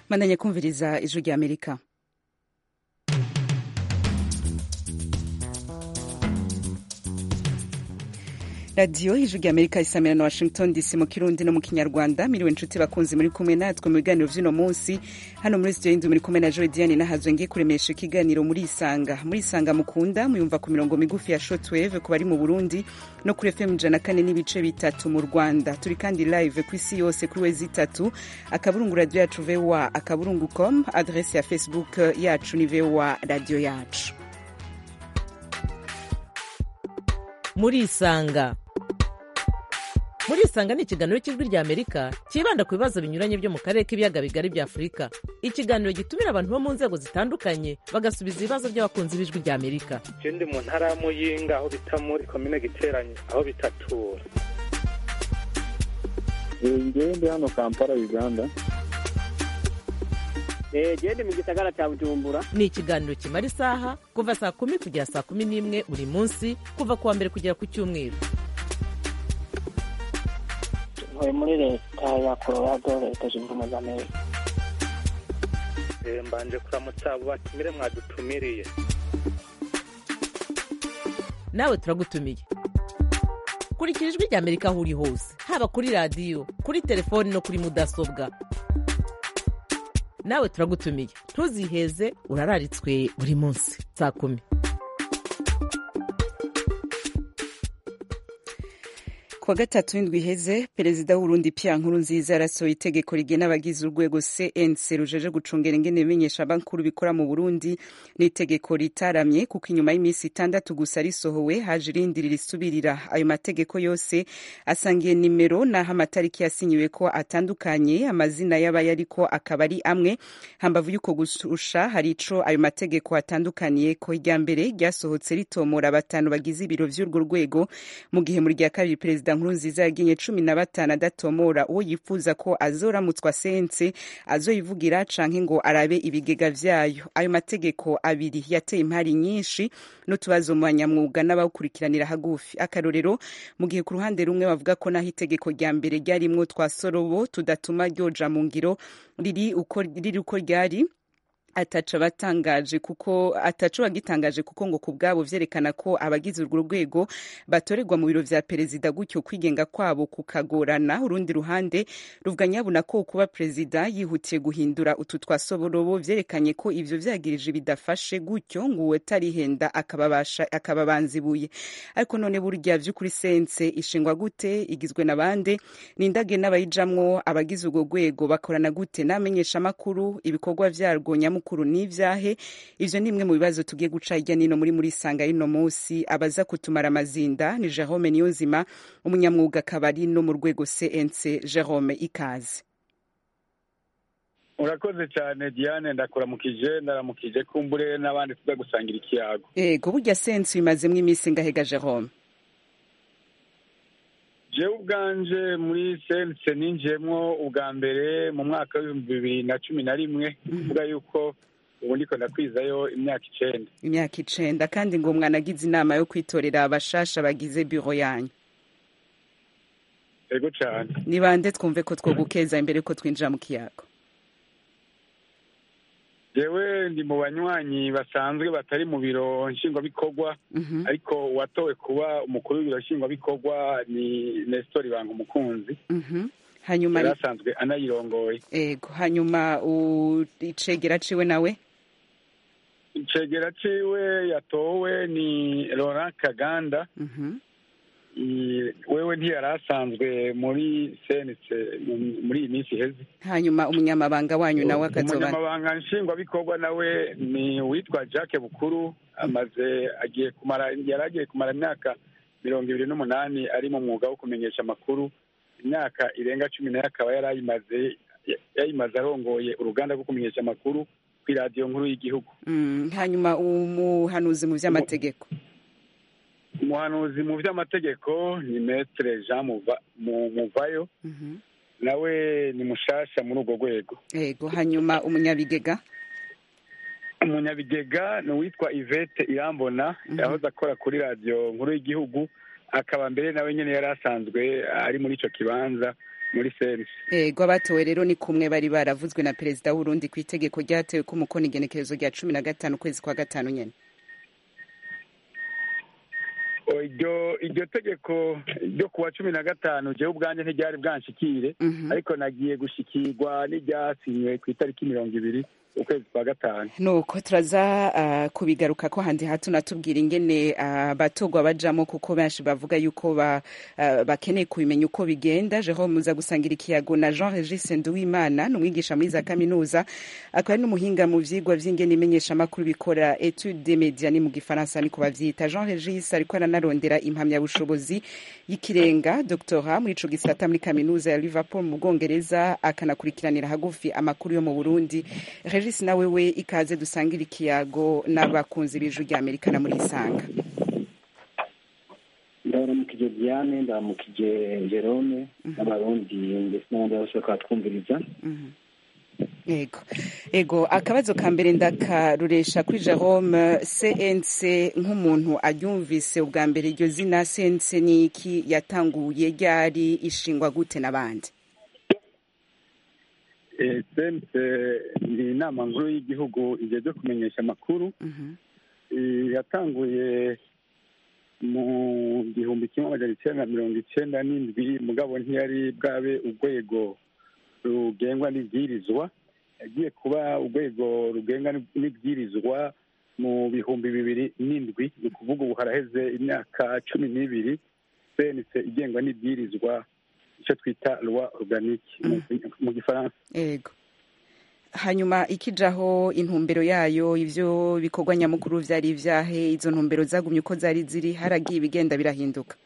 mandanye kumviriza ijwi rya amerika radiyo ijwi rya amerika isamira na washington dc mu kirundi no mu kinyarwanda miriwe inshuti bakunzi muri kumwe natwe mu biganiro vy'uno munsi hano muri studio y'inzu muri kumwe na joe diane nahazwe ngiye kuremesha ikiganiro muri isanga muri isanga mukunda muyumva ku mirongo migufi ya shortwave ku bari mu burundi no kuri fm ijana kane n'ibice bitatu mu rwanda turi kandi live ku isi yose kuri wezi itatu akaburungu radio yacu voa akaburungu com adrese ya facebook yacu ni voa radio yacu muri isanga muri isanga ni ikiganiro cy'ijwi rya amerika cyibanda ku bibazo binyuranye byo mu karere k'ibiyaga bigari bya afurika ikiganiro gitumira abantu bo mu nzego zitandukanye bagasubiza ibibazo by'abakunzi b'ijwi rya amerika je ndi mu ntara ya muyinga aho bita muri komine giteranye aho bitatura ngewe ndi hano kampala uganda gende mu gisagara cya bujumbura ni ikiganiro kimara isaha kuva saa kumi kugera saa kumi n'imwe buri munsi kuva ku wa mbere kugera ku cyumweru ntuye muri leta ya colorado leta zunze ubumwe za amerika Eh, mbanje kuramutsa abo batumire mwadutumiriye nawe turagutumiye kurikira ijwi rya amerika aho uri hose haba kuri radiyo kuri telefoni no kuri mudasobwa nawe turagutumiye ntuziheze urararitswe buri munsi saa kumi kuwa gatatu w'indwi iheze perezida w'urundi pia nkuru nziza yarasohoye itegeko rigena abagize urwego cnc rujeje gucungera ingene ibimenyesha bakuru bikora mu burundi n'itegeko ritaramye kuko inyuma y'iminsi itandatu gusa risohowe haje irindi risubirira ayo mategeko yose asangiye nimero n'aho amatariki yasinyiwe ko atandukanye amazina y'abayariko akaba ari amwe hambavu y'uko gususha hari ico ayo mategeko atandukaniye ko irya mbere ryasohotse ritomora batanu bagize ibiro vy'urwo rwego mu gihe muri rya kabiri perezida nkuru nziza yaginye cumi na batanu adatomora uwo yifuza ko azoramutswa sense azoyivugira canke ngo arabe ibigega vyayo ayo mategeko abiri yateye impari nyinshi n'utubazo mu banyamwuga n'abawukurikiranira hagufi akarorero mu gihe ku ruhande rumwe bavuga ko naho itegeko rya mbere ryarimwo twa sorobo tudatuma ryoja mu ngiro riri uko riri uko ryari ataco batangaje kuko ataco bagitangaje kuko ngo kubwabo vyerekana ko abagize urwo rwego batorerwa mu biro vya perezida gutyo kwigenga kwabo kukagorana urundi ruhande ruvuga nyabuna ko kuba perezida yihutiye guhindura utu twasoborobo vyerekanye ko ivyo vyagirije bidafashe gutyo ngo uwotarihenda akababasha akababanzibuye ariko none burya vy'ukuri sense ishingwa gute igizwe na bande nindage n'abayijamwo abagize urwo rwego bakorana gute n'amenyesha makuru ibikorwa vyarwo nyamukuru mukuru n'ivyahe ivyo ni imwe mu bibazo tugiye guca hirya nino muri muri sanga y'ino munsi abaza kutumara amazinda ni Jerome Niyonzima umunyamwuga akaba ari no mu rwego CNC Jerome ikaze urakoze cyane diane ndakuramukije ndaramukije kumbure n'abandi tuza gusangira ikiyago ego burya sense bimazemwo iminsi ngahega Jerome jewe ubwanje muri sense ninjiyemwo ubwa mbere mu mwaka w'ibihumbi bibiri na cumi na rimwe kuvuga yuko ubu ndiko ndakwizayo imyaka icenda imyaka icenda kandi ngo mwanagize inama yo kwitorera abashasha bagize biro yanyu ego cane ni bande twumve ko twogukeza imbere ko twinjira mu kiyago jewe ndi mu banywanyi basanzwe batari mu biro nshingwabikorwa Mhm, ariko uwatowe kuba umukuru w'ibiro nshingwabikorwa ni nestori banga umukunzi mhm. hanyuma yari asanzwe anayirongoye ego hanyuma u- icegera ciwe nawe icegera ciwe yatowe ni laurent kaganda Mhm. I- wewe ntiyari asanzwe muri senetse mu- muri iyi minsi iheze hanyuma umunyamabanga wanyu nawe akazoba umunyamabanga nshingwabikorwa nawe ni uwitwa jacques bukuru amaze agiye kumara yari agiye kumara imyaka mirongo ibiri n'umunani ari mu mwuga wo kumenyesha amakuru imyaka irenga cumi nayo akaba yari ayimaze yayimaze arongoye uruganda rwo kumenyesha amakuru ku iradiyo nkuru y'igihugu Mm, hanyuma umuhanuzi mu vy'amategeko umuhanuzi mu by'amategeko ni metre jean Muva- Mu- muvayo Mhm. nawe ni mushasha muri urwo rwego ego hanyuma umunyabigega umunyabigega ni uwitwa ivete irambona Mhm. yahoze akora kuri radiyo nkuru y'igihugu akaba mbere nawe nyine yari asanzwe ari muri icyo kibanza muri sense ego abatowe rero ni kumwe bari baravuzwe na perezida w'urundi ku itegeko ryatewe ko umukono igenekerezo rya cumi na gatanu ukwezi kwa gatanu nyene O, iryo iryo tegeko ryo kuwa cumi na gatanu jewe ubwanjye ntiryari bwanshikire Mhm. ariko nagiye gushikirwa n'iryasinywe ku itariki mirongo ibiri ukwezi kwa gatanu nuko turaza uh, kubigaruka ko handi hato natubwira ingene abatogwa uh, bajamo kuko benshi bavuga yuko ba, uh, bakeneye kubimenya uko bigenda Jerome muza gusangira ikiyago na Jean Regis Nduwimana ni umwigisha muri za kaminuza akaba ari n'umuhinga mu vyigwa vy'ingene imenyesha makuru bikora etude des médias ni mu gifaransa niko bavyita Jean Regis ariko aranarondera impamyabushobozi y'ikirenga doctora muri ico gisata muri kaminuza ya Liverpool mu Bwongereza akanakurikiranira hagufi amakuru yo mu Burundi Regis nawe we ikaze dusangira ikiyago n'abakunzi b'ijwi rya Amerika na muri Isanga ndaramukije diane ndaramukije jerome n'abarundi ndetse n'abandi bose bakaba twumviriza ego ego akabazo ka mbere ndakaruresha kuri jerome cnc nk'umuntu aryumvise ubwa mbere iryo zina cnc ni iki yatanguye ryari ishingwa gute n'abandi sense ni inama nkuru y'igihugu igihe byo kumenyesha amakuru Eh, yatanguye mu gihumbi kimwe amajana icyenda na mirongo icyenda n'indwi mugabo ntiyari bwabe urwego rugengwa n'ibwirizwa yagiye kuba urwego rugenga n'ibwirizwa mu bihumbi bibiri n'indwi ni ukuvuga ubu haraheze imyaka cumi n'ibiri sense igengwa n'ibwirizwa icyo twita loi organique mu- mu gifaransa ego hanyuma ikijaho intumbero yayo ivyo bikorwa nyamukuru vyari ivyahe izo ntumbero zagumye uko zari ziri haragiye ibigenda birahinduka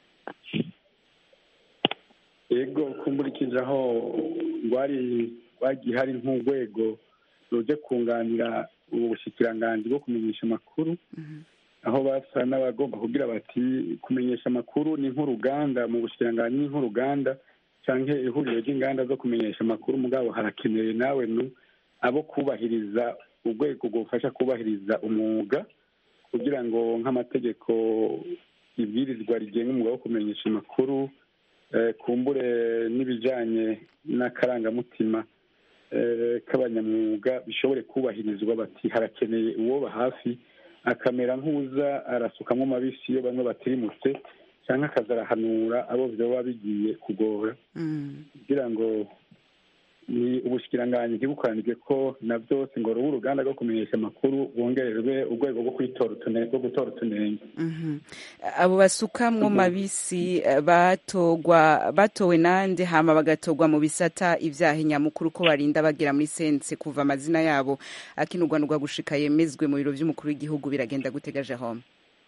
yego kumburikije aho rwari rwagiye hari nk'urwego ruje kunganira ubu bushikiranganji bwo kumenyesha amakuru aho basa n'abagomba kugira bati kumenyesha amakuru ni nk'uruganda mu bushikiranganji ni nk'uruganda canke ihuriro ry'inganda zo kumenyesha amakuru mugabo harakenewe nawe nu abo kubahiriza urwego rwufasha kubahiriza umwuga kugira ngo nk'amategeko ibwirizwa rigenga umwuga wo kumenyesha amakuru eh, kumbure n'ibijanye n'akarangamutima eh, k'abanyamwuga bishobore kubahirizwa bati harakeneye uwoba hafi akamera nk'uza arasukamwo amabisi iyo bamwe batirimutse cyangwa akaza arahanura abo vyoba bigiye kugora Mm. kugira ngo ni ubushikiranganji ntibukoranirwe ko na byose ngo rube uruganda rwo kumenyesha amakuru bongererwe urwego rwo kwitora utunenge rwo gutora utunenge Mhm. abo basukamwo mabisi eh, batogwa batowe nande hama bagatogwa mu bisata ivyaha nyamukuru ko barinda bagera muri sense kuva amazina yabo akinurwanurwa gushika yemezwe mu biro vy'umukuru w'igihugu biragenda gutega Jerome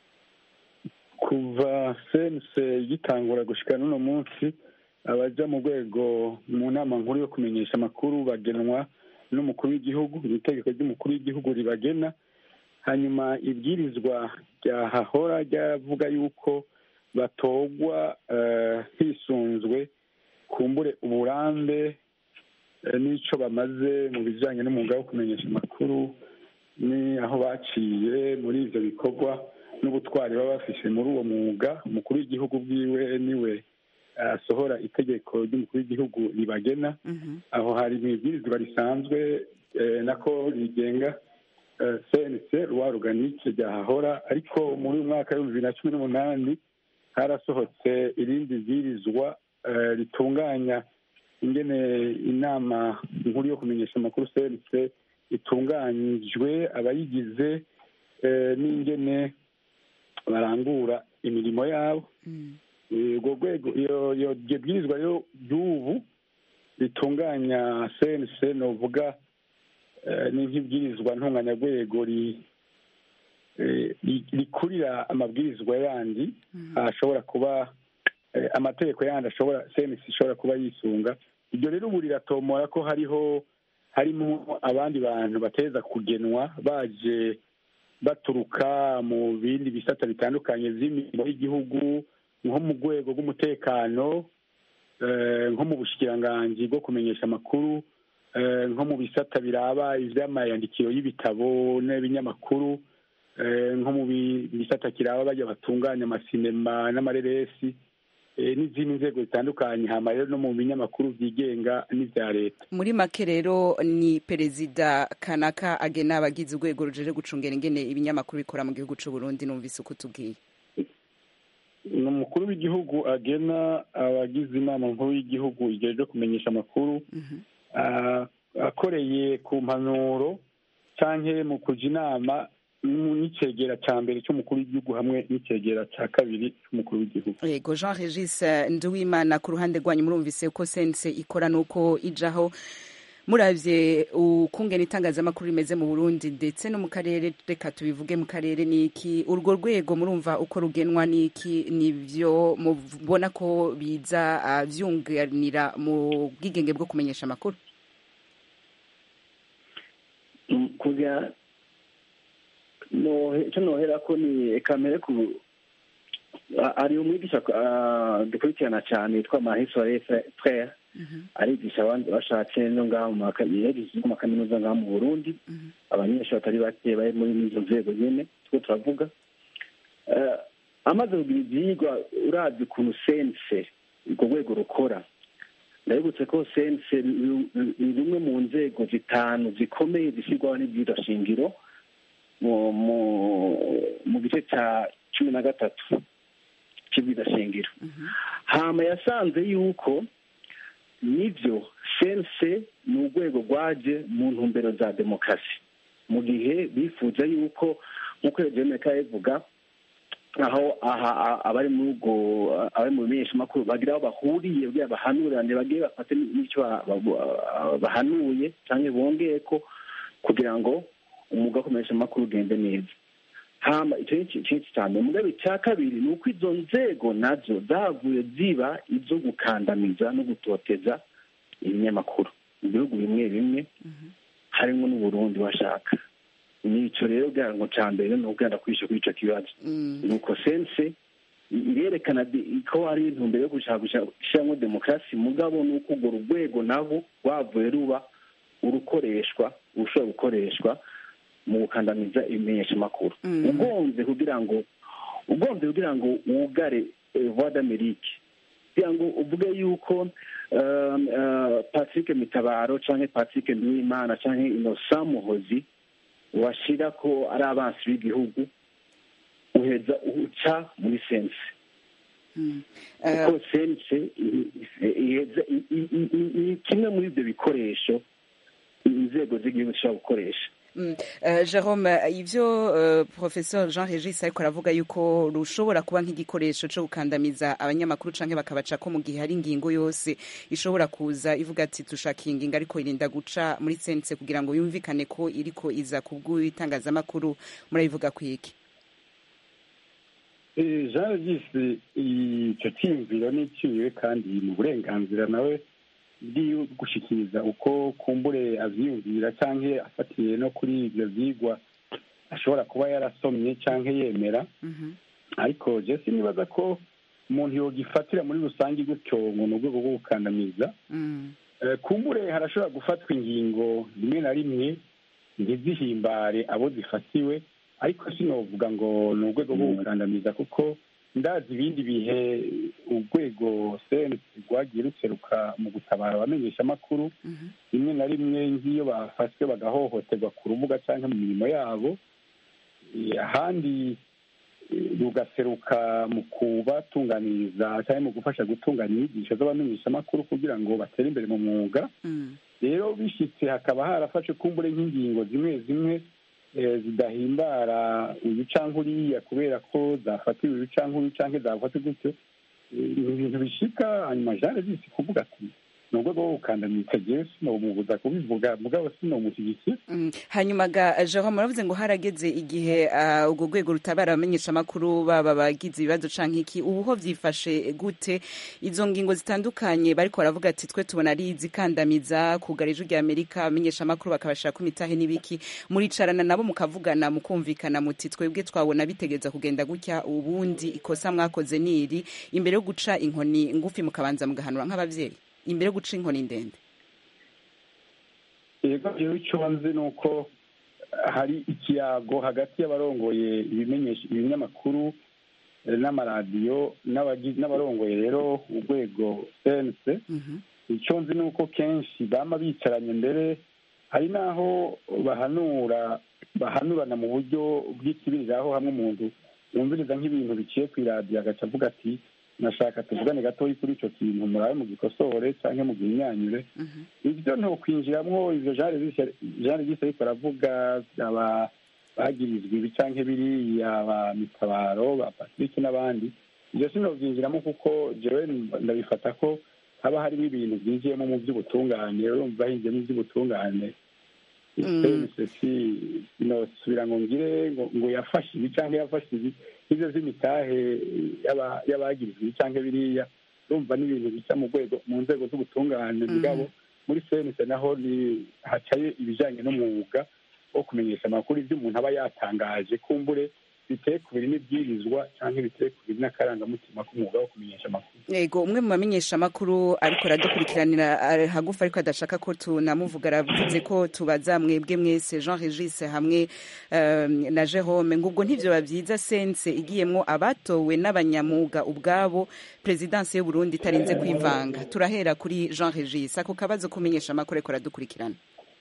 kuva sense gitangura gushika n'uno munsi abaja mu rwego mu nama nkuru yo kumenyesha amakuru bagenwa n'umukuru w'igihugu iri tegeko ry'umukuru w'igihugu ribagena hanyuma ibwirizwa ryahahora ryavuga yuko batogwa eh, hisunzwe kumbure uburambe eh, n'ico bamaze mu bijanye n'umwuga wo kumenyesha amakuru ni aho baciye muri ivyo bikorwa n'ubutwari baba bafise muri uwo mwuga umukuru w'igihugu bwiwe niwe asohora itegeko ry'umukuru w'igihugu ribagena Mhm. aho hari mu ibwirizwa risanzwe eh, nako rigenga eh, cnc rwa ruganike ryahahora ariko muri uyu mwaka w'ibihumbi bibiri na cumi n'umunani harasohotse irindi bwirizwa eh, ritunganya ingene inama nkuru yo kumenyesha amakuru cnc itunganyijwe abayigize eh, n'ingene barangura imirimo yabo Mm. urwo rwego iyo iyo iryo bwirizwa rero ry'ubu ritunganya cnc novuga eh, ni nk'ibwirizwa ntunganyarwego ri- eh, ri- rikurira amabwirizwa yandi ashobora kuba eh, amategeko yandi ashobora cnc ishobora kuba yisunga iryo rero ubu riratomora ko hariho harimo abandi bantu bateza kugenwa baje baturuka mu bindi bisata bitandukanye vy'imirimo y'igihugu nko mu rwego rw'umutekano eh, nko mu bushikiranganji bwo kumenyesha amakuru eh, nko mu bisata biraba ivy'amayandikiro y'ibitabo n'ibinyamakuru eh, nko mu bi- bisata kiraba barya batunganya amasinema n'amareresi eh, n'izindi nzego zitandukanye hama rero no mu binyamakuru byigenga n'ibya leta muri make rero ni perezida kanaka agena abagize urwego rujeje gucungera ingene ibinyamakuru bikora mu gihugu c'u Burundi numvise uko tubwiye ni umukuru w'igihugu agena abagize inama nkuru y'igihugu ijejwe kumenyesha amakuru ah, akoreye ku mpanuro canke mu kuja inama mu- n'icegera ca mbere c'umukuru w'igihugu hamwe n'icegera ca kabiri c'umukuru w'igihugu yego jean regis nduwimana ku ruhande rwanyu murumvise uko sense ikora nuko ijaho muravye ukungena itangazamakuru rimeze mu burundi ndetse no mu karere reka tubivuge mu karere niki urwo rwego murumva uko rugenwa niki nivyo mubona ko biza ah, vyunganira mu bwigenge bwo kumenyesha amakuru Mm, kugira nohe icyo nohera ko ni kamere ku a- ari umwigisha ah, dukurikirana cyane yitwa mahisore frere arigisha abandi bashatse no ngaho mu maka- yagize mu makaminuza ngaho mu burundi abanyeshuri batari bake bari muri izo nzego nyene two turavuga Eh, amaze kugira ivyigwa urazi ukuntu sense urwo rwego rukora ndabibutse ko sense ni ni rumwe mu nzego zitanu zikomeye zishyirwaho n'ibwirwa shingiro mu mu- mu gice cya cumi na gatatu cy'ibwirwa shingiro hama yasanze yuko nibyo sense ni urwego rwaje mu ntumbero za demokarasi mu gihe bifuza yuko nk'uko eugene yabivuga aho aha a- abari muri ubwo abari mu bimenyeshamakuru bagira aho bahuriye kugira bahanurane bagiye bafate n'icyo ba- ba- bahanuye cyangwa bongeye ko kugira ngo umwuga wo kumenyesha amakuru ugende neza hama icyo ni ikintu cya mbere mugabe icya kabiri ni uko izo nzego nazo zavuye ziba izo gukandamiza no gutoteza ibinyamakuru mu bihugu bimwe bimwe harimo n'uburundi washaka nicyo rero kugira ngo cya mbere ni ukugenda kwishyura kuri icyo kibazo ni uko sense irerekana di- ko hari intumbero yo gushaka gushyiramo demokarasi mugabo ni uko urwo rwego nabo rwavuye ruba urukoreshwa urushobora gukoreshwa mu gukandamiza ibimenyeshamakuru Mm. ugonze kugira ngo ugonze kugira ngo wugare eh, voix d'amerique kugira ngo uvuge yuko um, uh, patrick mitabaro canke patrick nduwimana canke innocent muhozi washira ko ari abansi b'igihugu uheza uca muri sense kuko sense i- i- iheza i- i- i- i- ni kimwe muri ibyo bikoresho inzego z'igihugu zishobora gukoresha Mm. Eh, Jerome ivyo eh, professeur Jean Regis ariko aravuga yuko rushobora kuba nk'igikoresho co gukandamiza abanyamakuru canke bakabaca ko mu gihe hari ingingo yose ishobora kuza ivuga ati dushaka iyi ngingo ariko irinda guca muri sense kugira ngo yumvikane ko iriko iza kubw'itangazamakuru murabivuga kwiki Eh, jean regis icyo cyiyumviro ni iciwe kandi mu burenganzira nawe bwo gushikiriza uko kumbure avyiyumvira canke afatiye no kuri ivyo vyigwa ashobora kuba yarasomye canke yemera ariko je sinibaza ko umuntu yogifatira muri rusange gutyo ngo ni urwego rwo gukandamiza Mm. Eh, kumbure harashobora gufatwa ingingo rimwe na rimwe ntizihimbare abo zifatiwe ariko sinovuga ngo ni urwego rwo gukandamiza kuko ndazi ibindi bihe urwego sense rwagiye ruseruka mu gutabara abamenyeshamakuru rimwe na rimwe nk'iyo bafashwe bagahohoterwa ku rubuga cyangwa mu mirimo yabo Eh, ahandi eh, rugaseruka mu kubatunganiriza cyangwa mu gufasha gutunganya inyigisho z'abamenyeshamakuru kugira ngo batere imbere mu mwuga Mm. rero bishyitse hakaba harafashe kumbure nk'ingingo zimwe zimwe eh, zidahimbara uyu cyangwa uriya kubera ko zafatiwe uyu cyangwa uyu cyangwa zafatiwe gutyo Eh, ni ibintu bishika hanyuma jane zisi kuvuga ati ni urwego rwo gukandamiza jewe sinomubuza kubivuga mugabo sinomushyigikira Mm. hanyuma ga Jerome muravuze ngo harageze igihe ah, urwo rwego rutabara abamenyesha amakuru baba bagize ibibazo canke iki ubu ho vyifashe gute izo ngingo zitandukanye bariko baravuga ati twe tubona ari izikandamiza kugara ijwi rya Amerika abamenyesha amakuru bakabashira ku mitahe n'ibiki muricarana nabo mukavugana mukumvikana muti twebwe twabona bitegeza kugenda gutya ubundi ikosa mwakoze niri imbere yo guca inkoni ngufi mukabanza mugahanura nk'abavyeyi imbere yo guca inkoni ndende yego rero icyo nzi ni uko hari ikiyago hagati y'abarongoye ibimenyesha ibinyamakuru eh, n'amaradiyo n'abagi- n'abarongoye rero urwego sense icyo nzi ni uko kenshi bama bicaranye mbere hari n'aho bahanura bahanurana mu buryo bw'ikibiriraho hamwe umuntu yumviriza nk'ibintu biciye ku iradiyo agaca avuga ati nashaka tuvugane gatoya kuri icyo kintu murabe mu gikosore cyangwa mu gihinyanyure ibyo ntokwinjiramwo ivyo jean regis ariko aravuga aba bagirizwa ibi canke biriya ba mitabaro ba patrick n'abandi ivyo sinovyinjiramo kuko jewe ndabifata ko haba harimo ibintu byinjiyemo mu by'ubutungane urumva hinjiyemo iby'ubutungane sesi sinosubira ngo ngire ngo ngo yafashe ibi cyangwa yafashe ibi ibyo by'imitahe y'aba- y'abagirizwa ibi cyangwa biriya urumva n'ibintu bica mu rwego mu nzego z'ubutungane mugabo muri senise naho ni hacaye ibijyanye n'umwuga wo kumenyesha amakuru ibyo umuntu aba yatangaje kumbure biteye ku biri n'ibwirizwa cyangwa biteye ku biri n'akarangamutima k'umwuga wo kumenyesha amakuru yego umwe mu bamenyesha amakuru ariko aradukurikiranira ari hagufi ariko adashaka ko tunamuvuga aravuze ko tubaza mwebwe mwese jean regis hamwe um, na jerome ngo ubwo ntivyo bavyiza sense igiyemwo abatowe n'abanyamuga ubwabo perezidansi y'uburundi itarinze kwivanga turahera kuri jean regis ako kabazo kumenyesha amakuru ariko aradukurikirana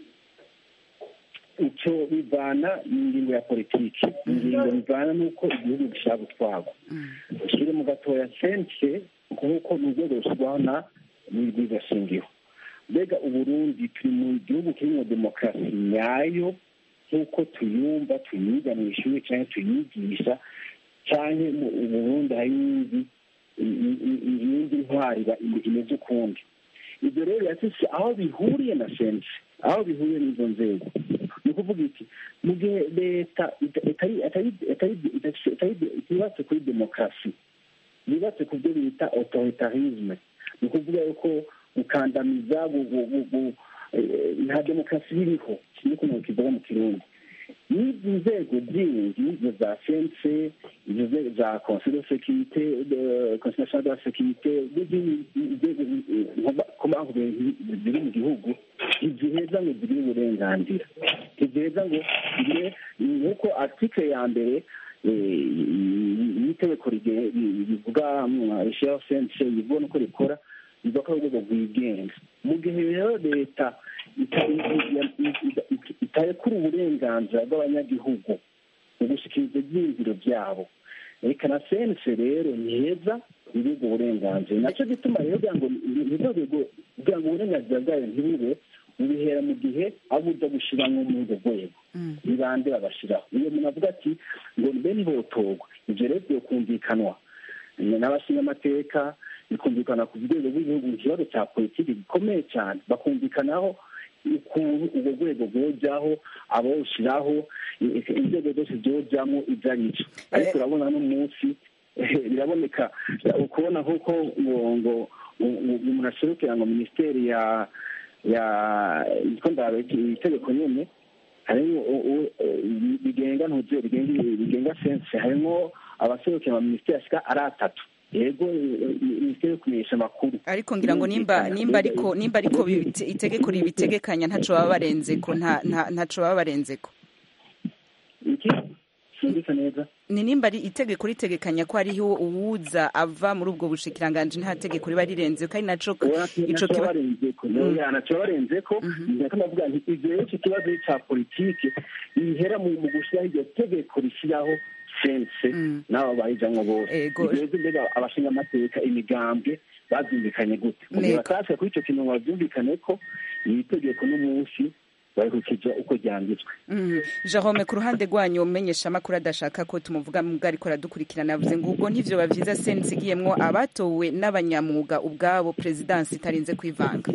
icyo bivana n'ingingo ya politiki ingingo bivana n'uko igihugu gishaka gutwarwa ushyire mu gatoya sense nk'uko ni urwego rushyirwaho na n'urwigashingiro mbega uburundi turi mu gihugu kirimo demokarasi nyayo nk'uko tuyumva tuyiga mu ishuri cyangwa tuyigisha cyangwa mu burundi hari iyindi iyindi ntwari iba- imeze ukundi ibyo rero yatise aho bihuriye na sense aho bihuriye n'izo nzego ni ukuvuga iki mu gihe leta ita- itari- atari- atari- idafise- itari- itubatse kuri demokarasi yubatse ku byo bita autoritarisme ni ukuvuga yuko gukandamiza gu- gu- gu- gu- eh, nta demokarasi biriho kimwe ukuntu kivuga mu kirundi n'izi nzego zindi izo za sense izo nzego za conseil de sécurité de- conseil national de la sécurité n'izindi nzego komankube ziri mu gihugu ntiziheza ngo zigire uburenganzira ntiziheza ngo zigire nk'uko article ya mbere eh, y'itegeko rige- rivuga rishyiraho sense rivuga n'uko rikora rivuga ko ari urwego rwigenga mu gihe rero leta ita- ita- ita- itarekura uburenganzira bw'abanyagihugu mu gushyikiriza ibyiyumviro byabo reka na sense rero ni heza iri ubwo burenganzira nacyo gituma rero kugira ngo nirwo rwego kugira ngo uburenganzira bwayo ntibube bubihera mu gihe abo uza gushyiramo muri urwo rwego ni bande babashyiraho iyo umuntu avuga ati ngo mbe ntihotorwa ibyo rero byokumvikanwa n'abashingamateka bikumvikana ku rwego rw'igihugu ikibazo cya politiki gikomeye cyane bakumvikanaho ukuntu urwo rwego rwojyaho abawushyiraho inzego zose zojyamo ibyo ari byo ariko urabona n'umunsi biraboneka ukubona nk'uko ngo ngo umuntu aserukira ngo minisiteri ya ya yitwa ndabe itegeko nyine harimo bigenga ntuze bigenga sense harimo abaserukira ama minisiteri ashika ari atatu yego minisiteri yo kumenyesha amakuru ariko ngira ngo nimba nimba ariko nimba ariko bibite- itegeko ribitegekanya ntaco baba barenzeko nta nta- ntaco baba barenzeko iki sindika neza ni nimba ari itegeko ritegekanya ko hariho uwuza ava muri ubwo bushikiranganje nta tegeko riba rirenze kandi naco ico kiba barenzeko ntacyo barenzeko ndako ndavuga nti ivyo rero iki kibazo cya politiki ihera mu mu gushyiraho iryo tegeko rishyiraho sense n'abo bayijamwo bose Ego. ivyo rero mbega abashinga amateka imigambwe bavyumvikanye gute mu gihe Nego. batashe kuri ico kintu ngo bavyumvikane ko iri tegeko n'umunsi barikukija uko ryanditswe Mhm. Jerome ku ruhande rwanyu umenyesha amakuru adashaka ko tumuvuga mu ariko aradukurikirana yavuze ngo ubwo ntivyo bavyiza sense igiyemwo abatowe n'abanyamwuga ubwabo perezidansi itarinze kwivanga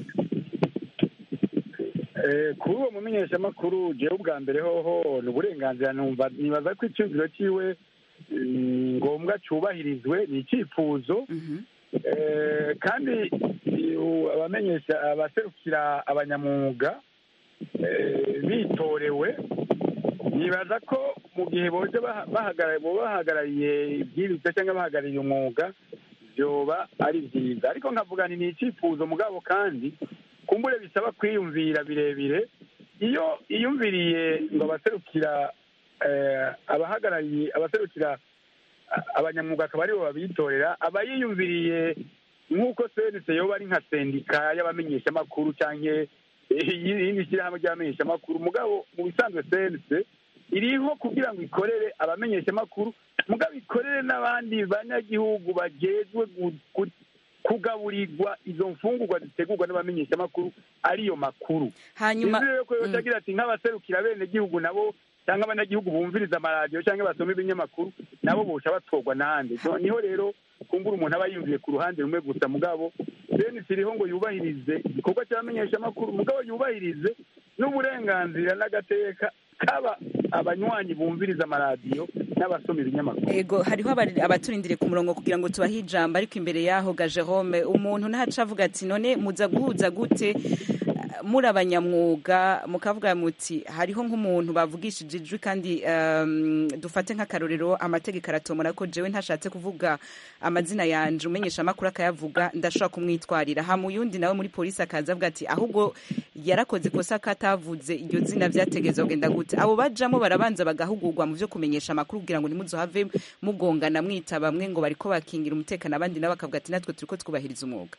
Eh, kuri uwo mumenyeshamakuru jewe ubwa mbere hoho ni uburenganzira numva nibaza ko icyumviro cyiwe mm, ngombwa cyubahirizwe ni icyifuzo Eh, kandi iyo abamenyesha abaserukira abanyamwuga eh, bitorewe nibaza ko mu gihe boje baha- bahagara- boba bahagarariye ibwirizwa cyangwa bahagarariye umwuga byoba ari byiza ariko nkavuga nti ni icyifuzo mugabo kandi kumbure bisaba kwiyumvira birebire iyo iyumviriye ngo abaserukira eh, abahagarariye abaserukira abanyamwuga akaba aribo babitorera aba yiyumviriye nk'uko senise yoba ari nka sendika y'abamenyeshamakuru cyangwa iyindi shyirahamwe ry'abamenyeshamakuru mugabo mu bisanzwe senise iriho kugira ngo ikorere abamenyeshamakuru mugabo ikorere n'abandi banyagihugu bagezwe kugaburirwa izo mfungurwa zitegurwa n'abamenyeshamakuru ariyo makuru hanyuma rero ko yotagira ati nk'abaserukira bene gihugu nabo cyangwa abanyagihugu bumviriza amaradiyo cyangwa basoma ibinyamakuru nabo bosha batorwa n'ahandi niho rero kumbura umuntu aba yumviye ku ruhande rumwe gusa mugabo senisi iriho ngo yubahirize igikorwa cy'abamenyeshamakuru mugabo yubahirize n'uburenganzira n'agateka kaba abanywanyi bumviriza amaradiyo n'abasoma ibinyamakuru ego hariho abaturindiriye ku murongo kugira ngo tubahe ijambo ariko imbere yaho ga Jerome umuntu ntaca avuga ati none muza guhuza gute muri abanyamwuga mukavuga muti hariho nk'umuntu bavugishije ijwi kandi dufate nk'akarorero amategeko aratomora ko jewe ntashatse kuvuga amazina yanje umenyesha amakuru akayavuga ndashobora kumwitwarira hama uyundi nawe muri polisi akaza avuga ati ahubwo yarakoze ikosa katavuze iryo zina vyategeza kugenda gute abo bajamo barabanza bagahugurwa mu vyo kumenyesha amakuru kugira ngo ntimuzohave mugongana mwita bamwe ngo bariko bakingira umutekano abandi nabo bakavuga ati natwe turiko twubahiriza umwuga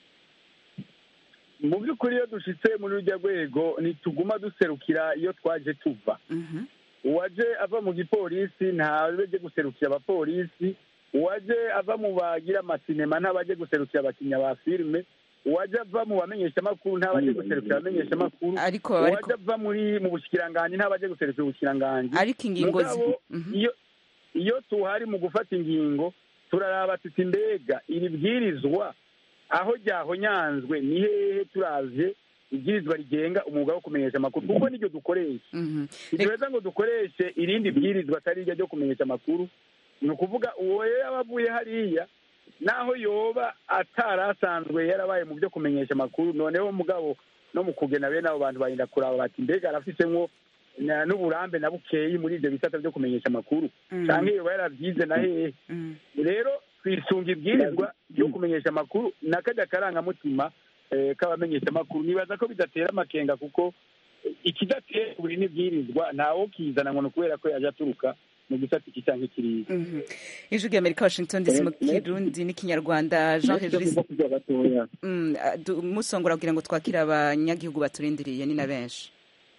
mu by'ukuri iyo dushitse muri rujya rwego ntituguma duserukira iyo twaje tuva uwaje ava mu gipolisi ntabajye guserukira abapolisi uwaje ava mu bagira amasinema ntabajye guserukira abakinnyi ba filime uwaje ava mu bamenyeshamakuru ntabajye guserukira abamenyeshamakuru uwaje ava muri mu bushikiranganji ntabajye guserukira ubushikiranganji ariko ingingo iyo iyo tuhari mu gufata ingingo turaraba tuti mbega iri bwirizwa aho ryahonyanzwe ni hehe turavye ibwirizwa rigenga umwuga wo kumenyesha amakuru kuko niryo dukoresha ntituheza ngo dukoreshe irindi bwirizwa atari iryo ryo kumenyesha amakuru ni ukuvuga uwo yaba avuye hariya naho yoba atari asanzwe yarabaye mu byo kumenyesha amakuru noneho mugabo no mu kugena bene abo bantu barinda kuraba bati mbega arafitemo n'uburambe na bukeyi muri ibyo bisata byo kumenyesha amakuru cyangwa yoba yaravyize na hehe rero twisunga ibwirizwa ryo kumenyesha amakuru n'akajya karangamutima k'abamenyesha amakuru nibaza ko bidatera amakenga kuko ikidatera buri n'ibwirizwa ntawo kizana ngo ni ukubera ko yaje aturuka mu gisata iki cyangwa ikiriya ijwi rya amerika washington dc mu kirundi n'ikinyarwanda jean regis musongora kugira ngo twakire abanyagihugu baturindiriye ni na benshi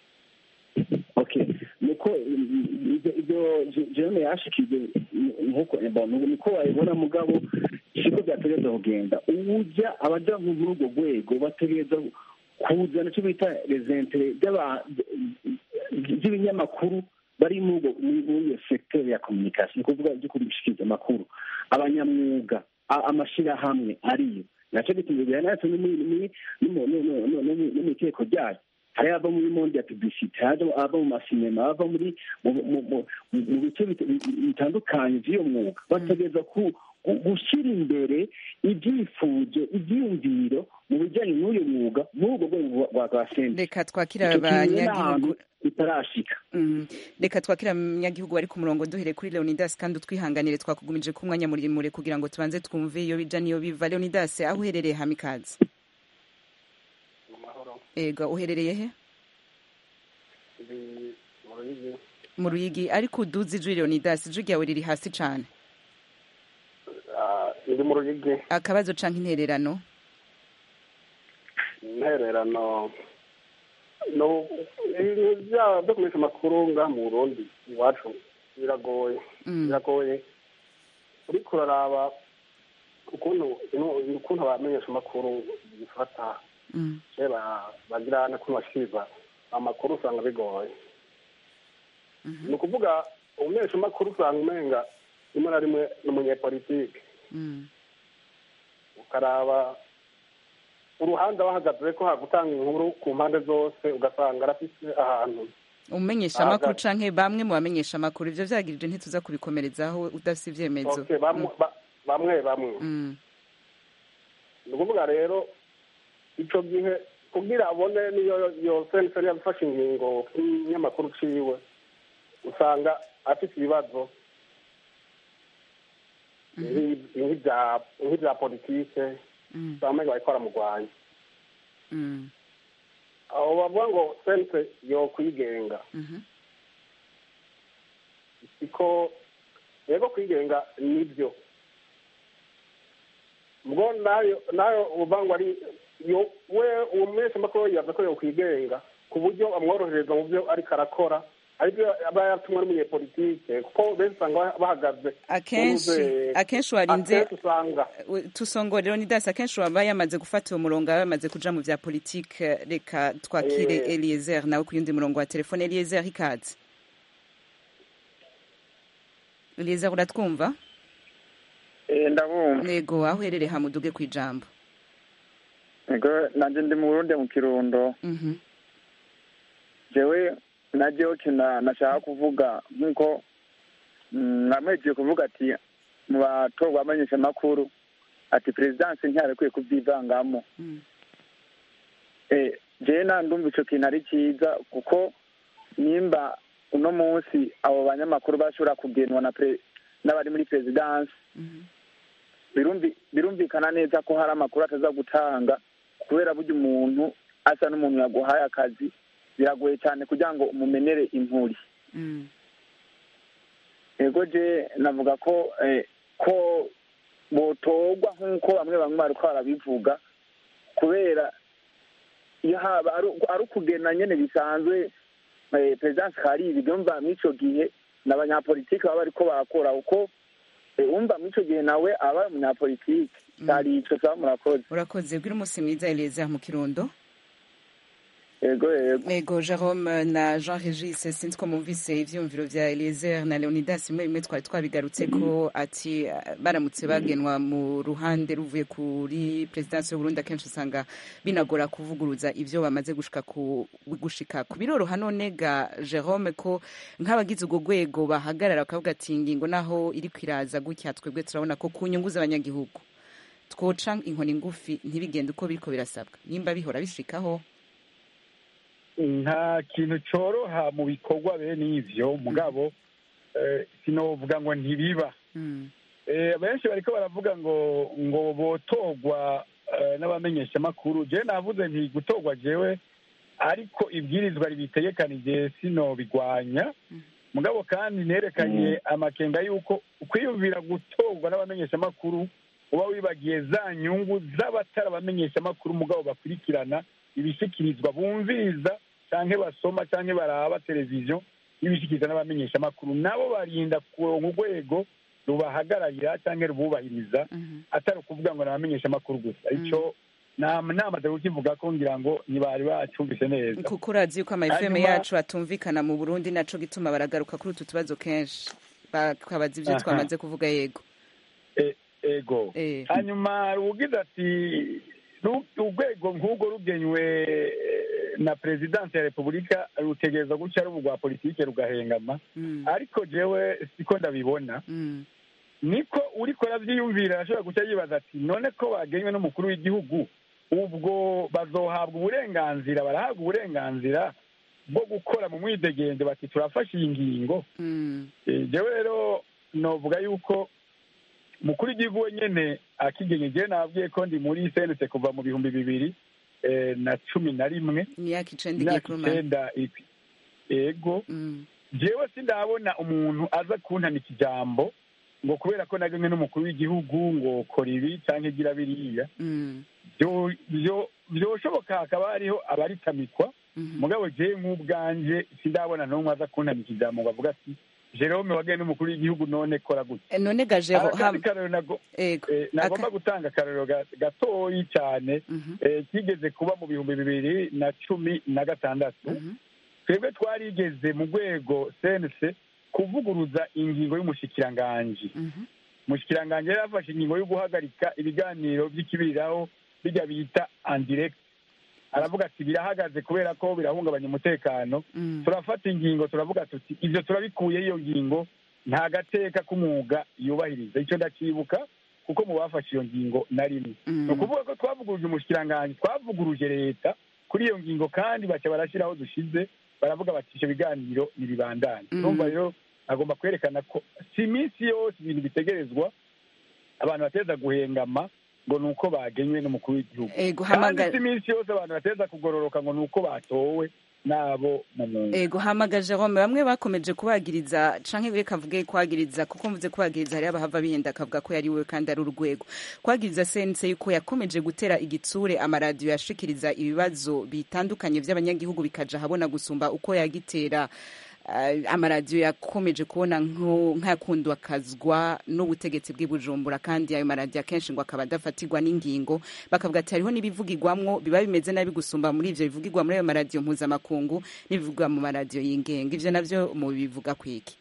nuko ibyo jerome yashikije niko wabibona mugabo siko byategereza kugenda ujya abaja muri urwo rwego bategereza kuzana icyo bita rezentere by'ibinyamakuru bari muri iyo sekiteri ya kominikasiyo ni ukuvuga byo kubishikiriza amakuru abanyamwuga amashyirahamwe ariyo nacyo gituma bihanatse no mu itegeko ryayo hari ava muri monde ya publicite hari ava mu masinema ava muri mu bice bitandukanye by'iyo mwuga bategereza gushyira imbere ibyifuzo ibyiyumviro mu bijyanye n'uyu mwuga muri urwo rwego rwa senta reka twakira abanyagihugu bitarashika reka twakira abanyagihugu bari ku murongo duhere kuri leonidas kandi utwihanganire twakugumije ku mwanya muremure kugira ngo tubanze twumve iyo bija niyo biva leonidas aho uherereye hamikazi ego uherereye he mu ruyigi ariko uduze ijwi leonidas ijwi ryawe riri hasi cyane iri mu ruyigi akabazo canke intererano intererano no ibintu byaba byo kumenyesha amakuru ngaha mu burundi iwacu biragoye biragoye uriko uraraba ukuntu ukuntu abamenyesha amakuru bifata bagira n'ukuntu bashikiriza amakuru usanga bigoye ni ukuvuga umumenyesha amakuru usanga umenga rimwe na rimwe ni umunyepolitike ukaraba uruhande bahagaze ko hagutanga inkuru ku mpande zose ugasanga arafise ahantu umumenyesha amakuru canke bamwe mu bamenyesha amakuru ivyo vyagirije ntituza kubikomerezaho udafise ivyemezo bamwe bamwe ni ukuvuga rero ico gihe kugira abone niyo yo sensori yafashe ingingo kinyamakuru ciwe usanga afite ibibazo nk'ibya politike usanga bariko baramurwanya aho bavuga ngo sense yo kwigenga siko yego kwigenga nibyo ubwo nayo nayo uvuga ngo ari yo we uwo mumenyeshamakuru yavuze ko yokwigenga ku buryo amworohereza mu byo ariko arakora aribyo aba yatumwe n'umunyepolitike kuko benshi usanga bahagaze akenshi akenshi warinze akenshi usanga tusongore leonidas akenshi waba yamaze gufata uwo murongo aba yamaze kuja mu vya politike reka twakire Eh. eliezer nawe ku yundi murongo wa telefone eliezer ikaze eliezer uratwumva ndabumva nego aho uherereye hamuduge ku ijambo ego nanjye ndi mu burundi mu kirundo Mhm. jewe na jewe kina nashaka kuvuga nk'uko mm, namwegiye kuvuga ati mu batorwa abamenyeshamakuru ati perezidansi ntiyarekwiye kubyivangamo Mm. Eh, jewe na ndumva ico kintu ari cyiza kuko nimba uno munsi abo banyamakuru bashobora kugenwa na pre- n'abari muri perezidansi Mhm. birumvi- birumvikana neza ko hari amakuru ataza gutanga kubera burya umuntu asa n'umuntu yaguhaye akazi biragoye cyane kugira ngo umumenere impuri Mm. ego je navuga ko eh, ko botorwa nk'uko bamwe bamwe bariko barabivuga kubera iyo haba ari ari ukugena nyene bisanzwe eh, perezidansi kari ibi byumva mw'ico gihe n'abanyapolitiki baba bariko barakora uko eh, wumva mw'ico gihe nawe aba ari umunyapolitiki kari ico saba murakoze urakoze bwira umunsi mwiza eliezer mu kirundo ego ego ego jerome na jean regis sinzi ko mumvise ivyumviro vya eliezer na leonidas bimwe bimwe twari twabigarutse ko ati eh, baramutse bagenwa mu ruhande ruvuye kuri perezidansi y'uburundi akenshi usanga binagora kuvuguruza ivyo bamaze gushika ku gushika ku biroroha none ga jerome ko nk'abagize urwo rwego bahagarara bakavuga ati ingingo naho iri kwiraza gutya twebwe turabona ko ku nyungu z'abanyagihugu twoca inkoni ngufi ntibigende uko biriko birasabwa nimba bihora bishikaho nta kintu cyoroha mu bikorwa bene ivyo mugabo eh, sinovuga ngo ntibiba Mm. Eh, benshi bariko baravuga ngo ngo botorwa eh, n'abamenyeshamakuru jewe navuze nti gutorwa jewe ariko ibwirizwa ribitegekanije sino bigwanya mugabo kandi nerekanye amakenga y'uko kwiyumvira gutorwa n'abamenyeshamakuru uba wibagiye za nyungu z'abatari abamenyeshamakuru mugabo bakurikirana ibishyikirizwa bumviriza canke basoma canke baraba televiziyo y'ibishyikirizwa n'abamenyeshamakuru nabo barinda kuronka urwego rubahagararira canke rububahiriza Mhm. atari ukuvuga ngo nabamenyesha amakuru gusa ico namaze kukivuga ko ngira ngo ntibari bacumvise neza kuko urazi yuko ama FM Hanyuma- yacu atumvikana mu Burundi naco gituma baragaruka kuri utu tubazo kenshi bakabaza ivyo Aha. twamaze kuvuga yego E- ego Eh. hanyuma rugize ati "Ru- urwego nk'urwo rugenywe eh, na perezidansi ya repubulika rutegereza gutya rubu rwa politike rugahengama Mm. ariko jewe siko ndabibona Mm. niko uriko aravyiyumvira arashobora guca yibaza ati none ko bagenywe n'umukuru w'igihugu ubwo bazohabwa uburenganzira barahabwa uburenganzira bwo gukora mu mwidegende bati turafashe iyi ngingo Mm. Eh, jewe rero novuga yuko mukuru w'igihugu wenyene akigenye jewe nababwiye ko ndi muri senese kuva mu bihumbi bibiri eh, na cumi na rimwe imyaka icenda igiye imyaka kurumana icenda ikwi- ego Mm. jewe sindabona umuntu aza kuntanika ijambo ngo kubera ko nagemwe n'umukuru w'igihugu ngo kora ibi canke gira biriya Mm. Vyo- vyo- vyoshoboka hakaba hariho abaritamikwa Mhm. mugabo jewe nk'ubwanje sindabona n'umwe aza kuntanika ijambo ngo avuga ati jerome wagenwe n'umukuru w'igihugu none kora gutya Eh, none gajero akandi karero nago- ego eh, nagomba Aka- gutanga akarero ga- gatoyi cyane Mhm. eh, kigeze kuba mu bihumbi bibiri na cumi na gatandatu Mhm. twebwe twarigeze mu rwego sense kuvuguruza ingingo y'umushikiranganji Mhm. umushikiranganji yari yafashe ingingo yo guhagarika ibiganiro by'ikibiriraho bijya bita andirect aravuga ati birahagaze kubera ko birahungabanya umutekano Mm. turafata ingingo turavuga tuti ibyo turabikuye iyo ngingo nta gateka k'umwuga yubahiriza icyo ndakibuka kuko mu bafashe iyo ngingo na rimwe Mm. ni ukuvuga ko twavuguruje umushikiranganji twavuguruje leta kuri iyo ngingo kandi baca barashyiraho dushize baravuga bati ivyo biganiro nibibandanye Mhm. urumva rero agomba kwerekana ko si iminsi yose ibintu bitegerezwa abantu bateza guhengama ngo ni uko bagenywe n'umukuru w'igihugu ego kandi hamagara si iminsi yose abantu bateza kugororoka ngo ni uko batowe n'abo mu mwuga ego hamagaje Rome bamwe bakomeje kubagiriza canke reka mvuge kwagiriza kuko mvuze kubagiriza hari abahava bihenda akavuga ko yari we kandi ari urwego kwagiriza sense yuko yakomeje gutera igitsure amaradiyo yashikiriza ibibazo bitandukanye vy'abanyagihugu bikaja habona gusumba uko yagitera uh, amaradiyo yakomeje kubona nk'ayakundwa kazwa n'ubutegetsi bw'i Bujumbura kandi ayo maradiyo akenshi ngo akaba adafatirwa n'ingingo bakavuga ati hariho n'ibivugirwamwo biba bimeze nabi gusumba muri ivyo bivugirwa muri ayo maradiyo mpuzamakungu n'ibivugwa mu maradiyo y'ingenga ivyo navyo mu bivuga kwiki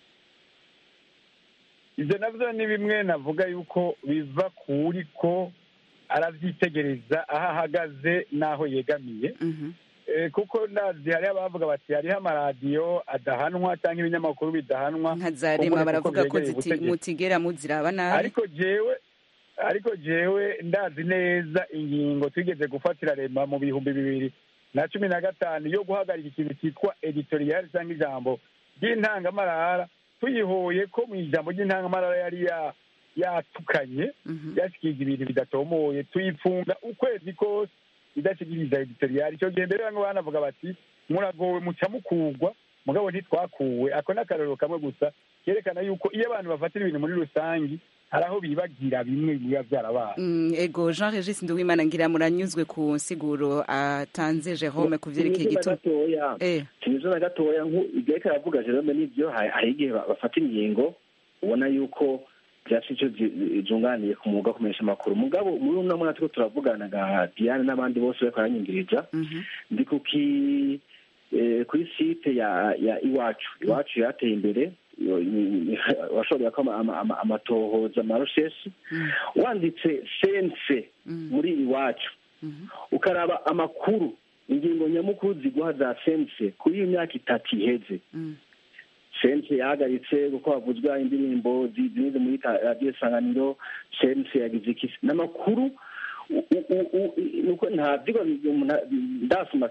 ivyo navyo ni bimwe navuga yuko biva kuri ko aravyitegereza aho ahagaze n'aho yegamiye kuko ndazi hariho abavuga bati hariho amaradiyo adahanwa cyangwa ibinyamakuru bidahanwa nka za rema baravuga ko mutigera muziraba nabi ariko jewe ariko jewe ndazi neza ingingo twigeze gufatira rema mu bihumbi bibiri na cumi na gatanu yo guhagarika ikintu cyitwa editoriyali cyangwa ijambo ry'intangamarara tuyihoye ko mu ijambo ry'intangamarara yari yatukanye yashikiriza ibintu bidatomoye tuyifunga ukwezi kose idashikiriza editoriyali icyo gihe mbere bamwe banavuga bati muragowe muca mukugwa mugabo ntitwakuwe ako ni akarorero kamwe gusa kerekana yuko iyo abantu bafatira ibintu muri rusange hari aho bibagira bimwe biba byarabaye ego jean regis nduwimana ngira muranyuzwe ku nsiguro atanze jerome ku vyerekeye igituma kinizo na gatoya igihe aravuga jerome n'ivyo hari igihe bafata ingingo ubona yuko byasi icyo zunganiye ku mwuga kumenyesha amakuru mugabo muri uno mwaka turiko turavugana ga diane n'abandi bose bariko baranyumviriza ndi kuki kuri site ya ya iwacu iwacu yateye imbere washoboye ko amatohoza amaroshesi wanditse sense muri iwacu ukaraba amakuru ingingo nyamukuru ziguha za sense kuri iyo myaka itatu iheze sense yahagaritse kuko havuzwa indirimbo zinyuze muri radiyo sanganiro sense yagize ikisi n'amakuru nuko nta vyigwa ndasoma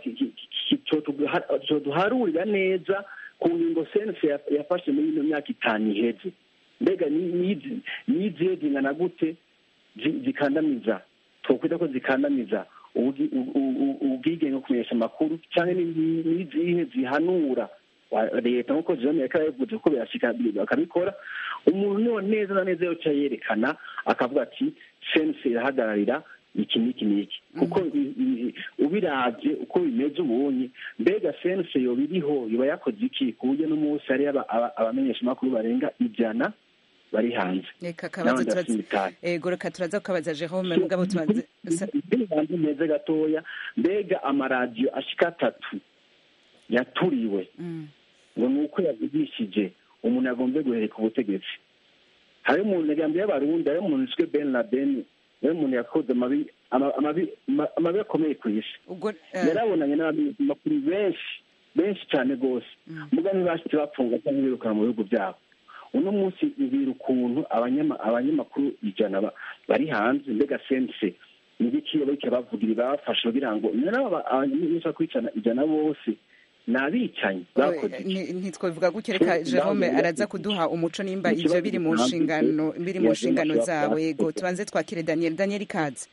coduharurira neza ku ngingo sense yafashe muri ino myaka itanu iheze mbega nizihe zingana gute zikandamiza twokwita ko zikandamiza ubwigenge kumenyesha amakuru cyangwa n'izihe zihanura leta nk'uko jerome yariko arabivuze kuko birashika bakabikora umuntu niwo neza na neza yoca yerekana akavuga ati sense irahagararira iki n'iki n'iki kuko ubiravye uko bimeze ubunye mbega sense yoba iriho yoba yakoze iki ku buryo n'umunsi hariyo abamenyesha amakuru barenga ijana bari hanze reka kabazo turaza ego reka turaza kukabaza jerome mugabo tubanze banze meze gatoya mbega amaradiyo ashika atatu yaturiwe ngo ni uko yavugishije umuntu yagombye guhereka ubutegetsi hari umuntu yagambiye y'abarundi hari umuntu yiswe ben laden niwe muntu yakoze amabi amabi akomeye ku isi yarabonanye n'abanyamakuru benshi benshi cyane rwose muga ntibashitse bapfunga cyangwa birukana mu bihugu byabo uno munsi mbwira ukuntu abanyamakuru ijana bari hanze mbega sense nibiki bariko bavugira babafashe kugira ngo nabo abanyamaguru kwicana ijana bose ni abicanyi bakoze ntitwabivuga gutyo reka jerome araza kuduha umuco nimba ivyo biri mu nshingano biri mu nshingano zawe yego tubanze twakire daniel daniel ikaze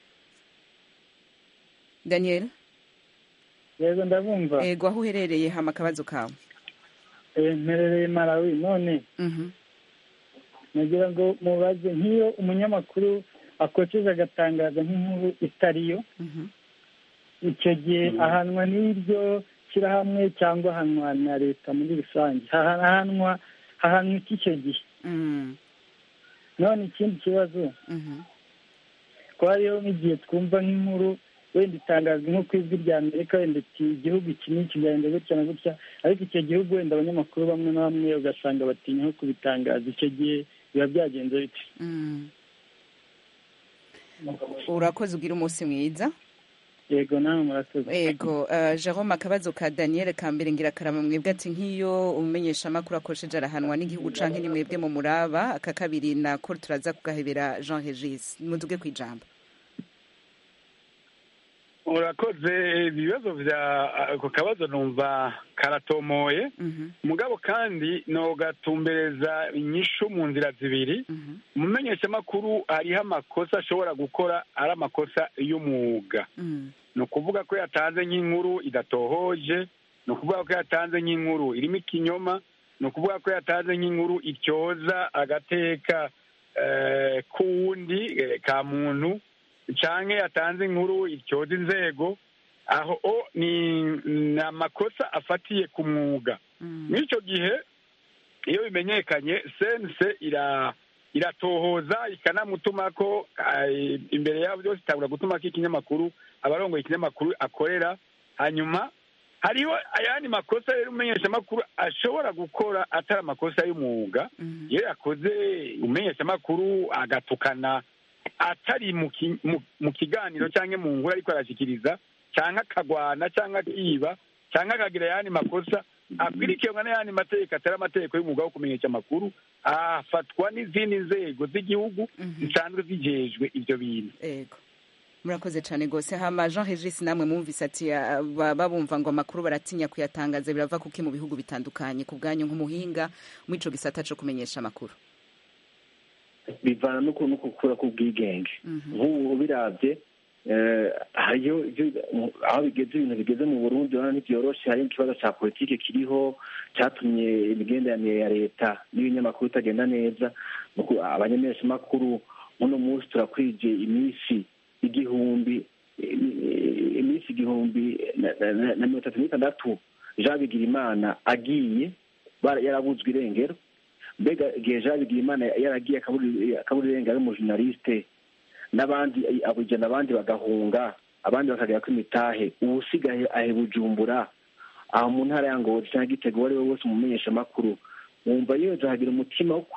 daniel yego ndabumva yego aho uherereye hama akabazo kawe mperereye malawi none nagira ngo mubaze nk'iyo umunyamakuru akoceje agatangaza nk'inkuru itariyo icyo gihe ahanwa n'iryo shyirahamwe cyangwa ahanwa na leta muri rusange hahanwa hahanwa iki icyo gihe none ikindi kibazo ko hariho nk'igihe twumva nk'inkuru wenda itangaza nko ku ijwi rya amerika wenda igihugu iki n'iki kigenda gutya na gutya ariko icyo gihugu wenda abanyamakuru bamwe na bamwe ugasanga batinya nko kubitangaza icyo gihe biba byagenze bite urakoze ugira umunsi mwiza yego nawe murakoze yego jerome akabazo ka daniel ka mbere ngira karama mwebwe ati nk'iyo umumenyesha amakuru akoresheje arahanwa n'igihugu canke ni mwebwe mu muraba aka kabiri nako turaza kugahebera jean regis muduge ku ijambo urakoze ibibazo bya ako kabazo numva karatomoye mugabo kandi nogatumbereza inyishu mu nzira zibiri umumenyeshamakuru hariho amakosa ashobora gukora ari amakosa y'umwuga ni ukuvuga ko yatanze nk'inkuru idatohoje ni ukuvuga ko yatanze nk'inkuru irimo ikinyoma ni ukuvuga ko yatanze nk'inkuru ityoza agateka k'uwundi ka muntu cyangwa yatanze inkuru ityoza inzego aho ni amakosa afatiye ku mwuga muri icyo gihe iyo bimenyekanye sense iratohoza ikanamutuma ko imbere yabo byose itabura gutuma ko ikinyamakuru abarongoye ikinyamakuru akorera hanyuma hariho ayandi makosa rero umumenyeshamakuru ashobora gukora atari amakosa y'umwuga iyo yakoze umumenyeshamakuru agatukana atari mu kiganiro cyangwa mu nkuru ariko arashyikiriza cyangwa akagwana cyangwa akiba cyangwa akagira ayandi makosa akwirikiranwa n'ayandi mategeko atari amategeko y'umwuga wo kumenyesha amakuru afatwa n'izindi nzego z'igihugu zisanzwe zijejwe ibyo bintu murakoze cyane rwose hama jean regis namwe mwumvise ati babumva ngo amakuru baratinya kuyatangaza birava kuki mu bihugu bitandukanye ku bwanyu nk'umuhinga muri icyo gisata cyo kumenyesha amakuru bivana no gukura k'ubwigenge nk'ubu birabye hariyo aho bigeze ibintu bigeze mu burundi urabona ntibyoroshe hari ikibazo cya politiki kiriho cyatumye imigenderanire ya leta n'ibinyamakuru itagenda neza abanyameshamakuru uno munsi turakwije iminsi igihumbi iminsi igihumbi na mirongo itatu n'itandatu jean bigirimana agiye yarabuzwe irengero mbega igihe jean bigirimana yaragiye akabura irengero ari umujournaliste n'abandi abujyana abandi bagahunga abandi bakagera ko imitahe uwusigaye ahe bujumbura aho mu ntara ya ngozi cyangwa igitego uwo ari we wese umumenyesha amakuru wumva yeza hagira umutima wo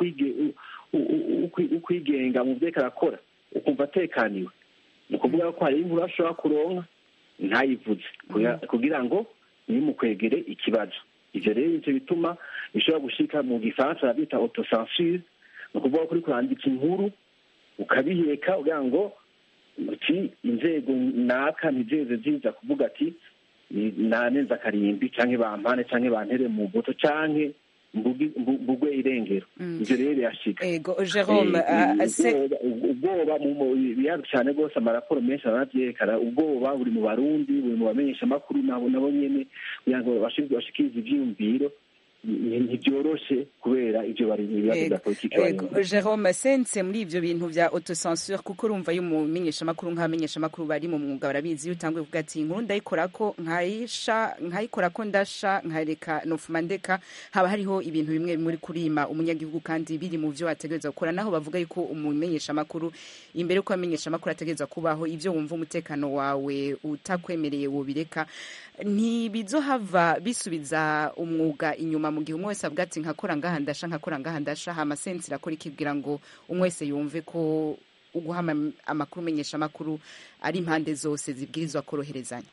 kwigenga mu byo arakora ukumva atekaniwe ni ukuvuga ko hari inkuru ashobora kuronka ntayivuze kugira ngo ntimukwegere ikibazo ibyo rero nicyo bituma bishobora gushika mu gifaransa babita autocensure ni ukuvuga ko uri kurandika inkuru ukabiheka kugira ngo uti inzego naka ntizeze ziza kuvuga ati nanenza akarimbi cyangwa bampane cyangwa bantere mu mbuto cyangwa mbugwe irengero ibyo rero birashika jerome ubwoba bihari cyane rwose amaraporo menshi aranabyerekana ubwoba buri mu barundi buri mu bamenyesha amakuru nabo nabo nyene kugira ngo bashikirize ivyiyumviro ntibyoroshe kubera ibyo bari mu bibazo bya politiki jerome sense muri ibyo bintu bya autocensure kuko urumva iyo umumenyeshamakuru nk'abamenyeshamakuru bari mu mwuga barabizi iyo utanguye kuvuga ati inkuru ndayikora ko nkayisha nkayikora ko ndasha nkareka nofuma ndeka haba hariho ibintu bimwe muri kurima umunyagihugu kandi biri mu byo wategereza gukora naho bavuga yuko umumenyeshamakuru imbere y'uko abamenyeshamakuru ategereza kubaho ibyo wumva umutekano wawe utakwemereye wobireka ntibizohava bisubiza umwuga inyuma mu gihe umwe wese avuga ati nkakora ngaha ndasha nkakora ngaha ndasha hama sense irakora ikibwira ngo umwe wese yumve ko uguha amakuru umenyesha amakuru ari impande zose zibwirizwa koroherezanya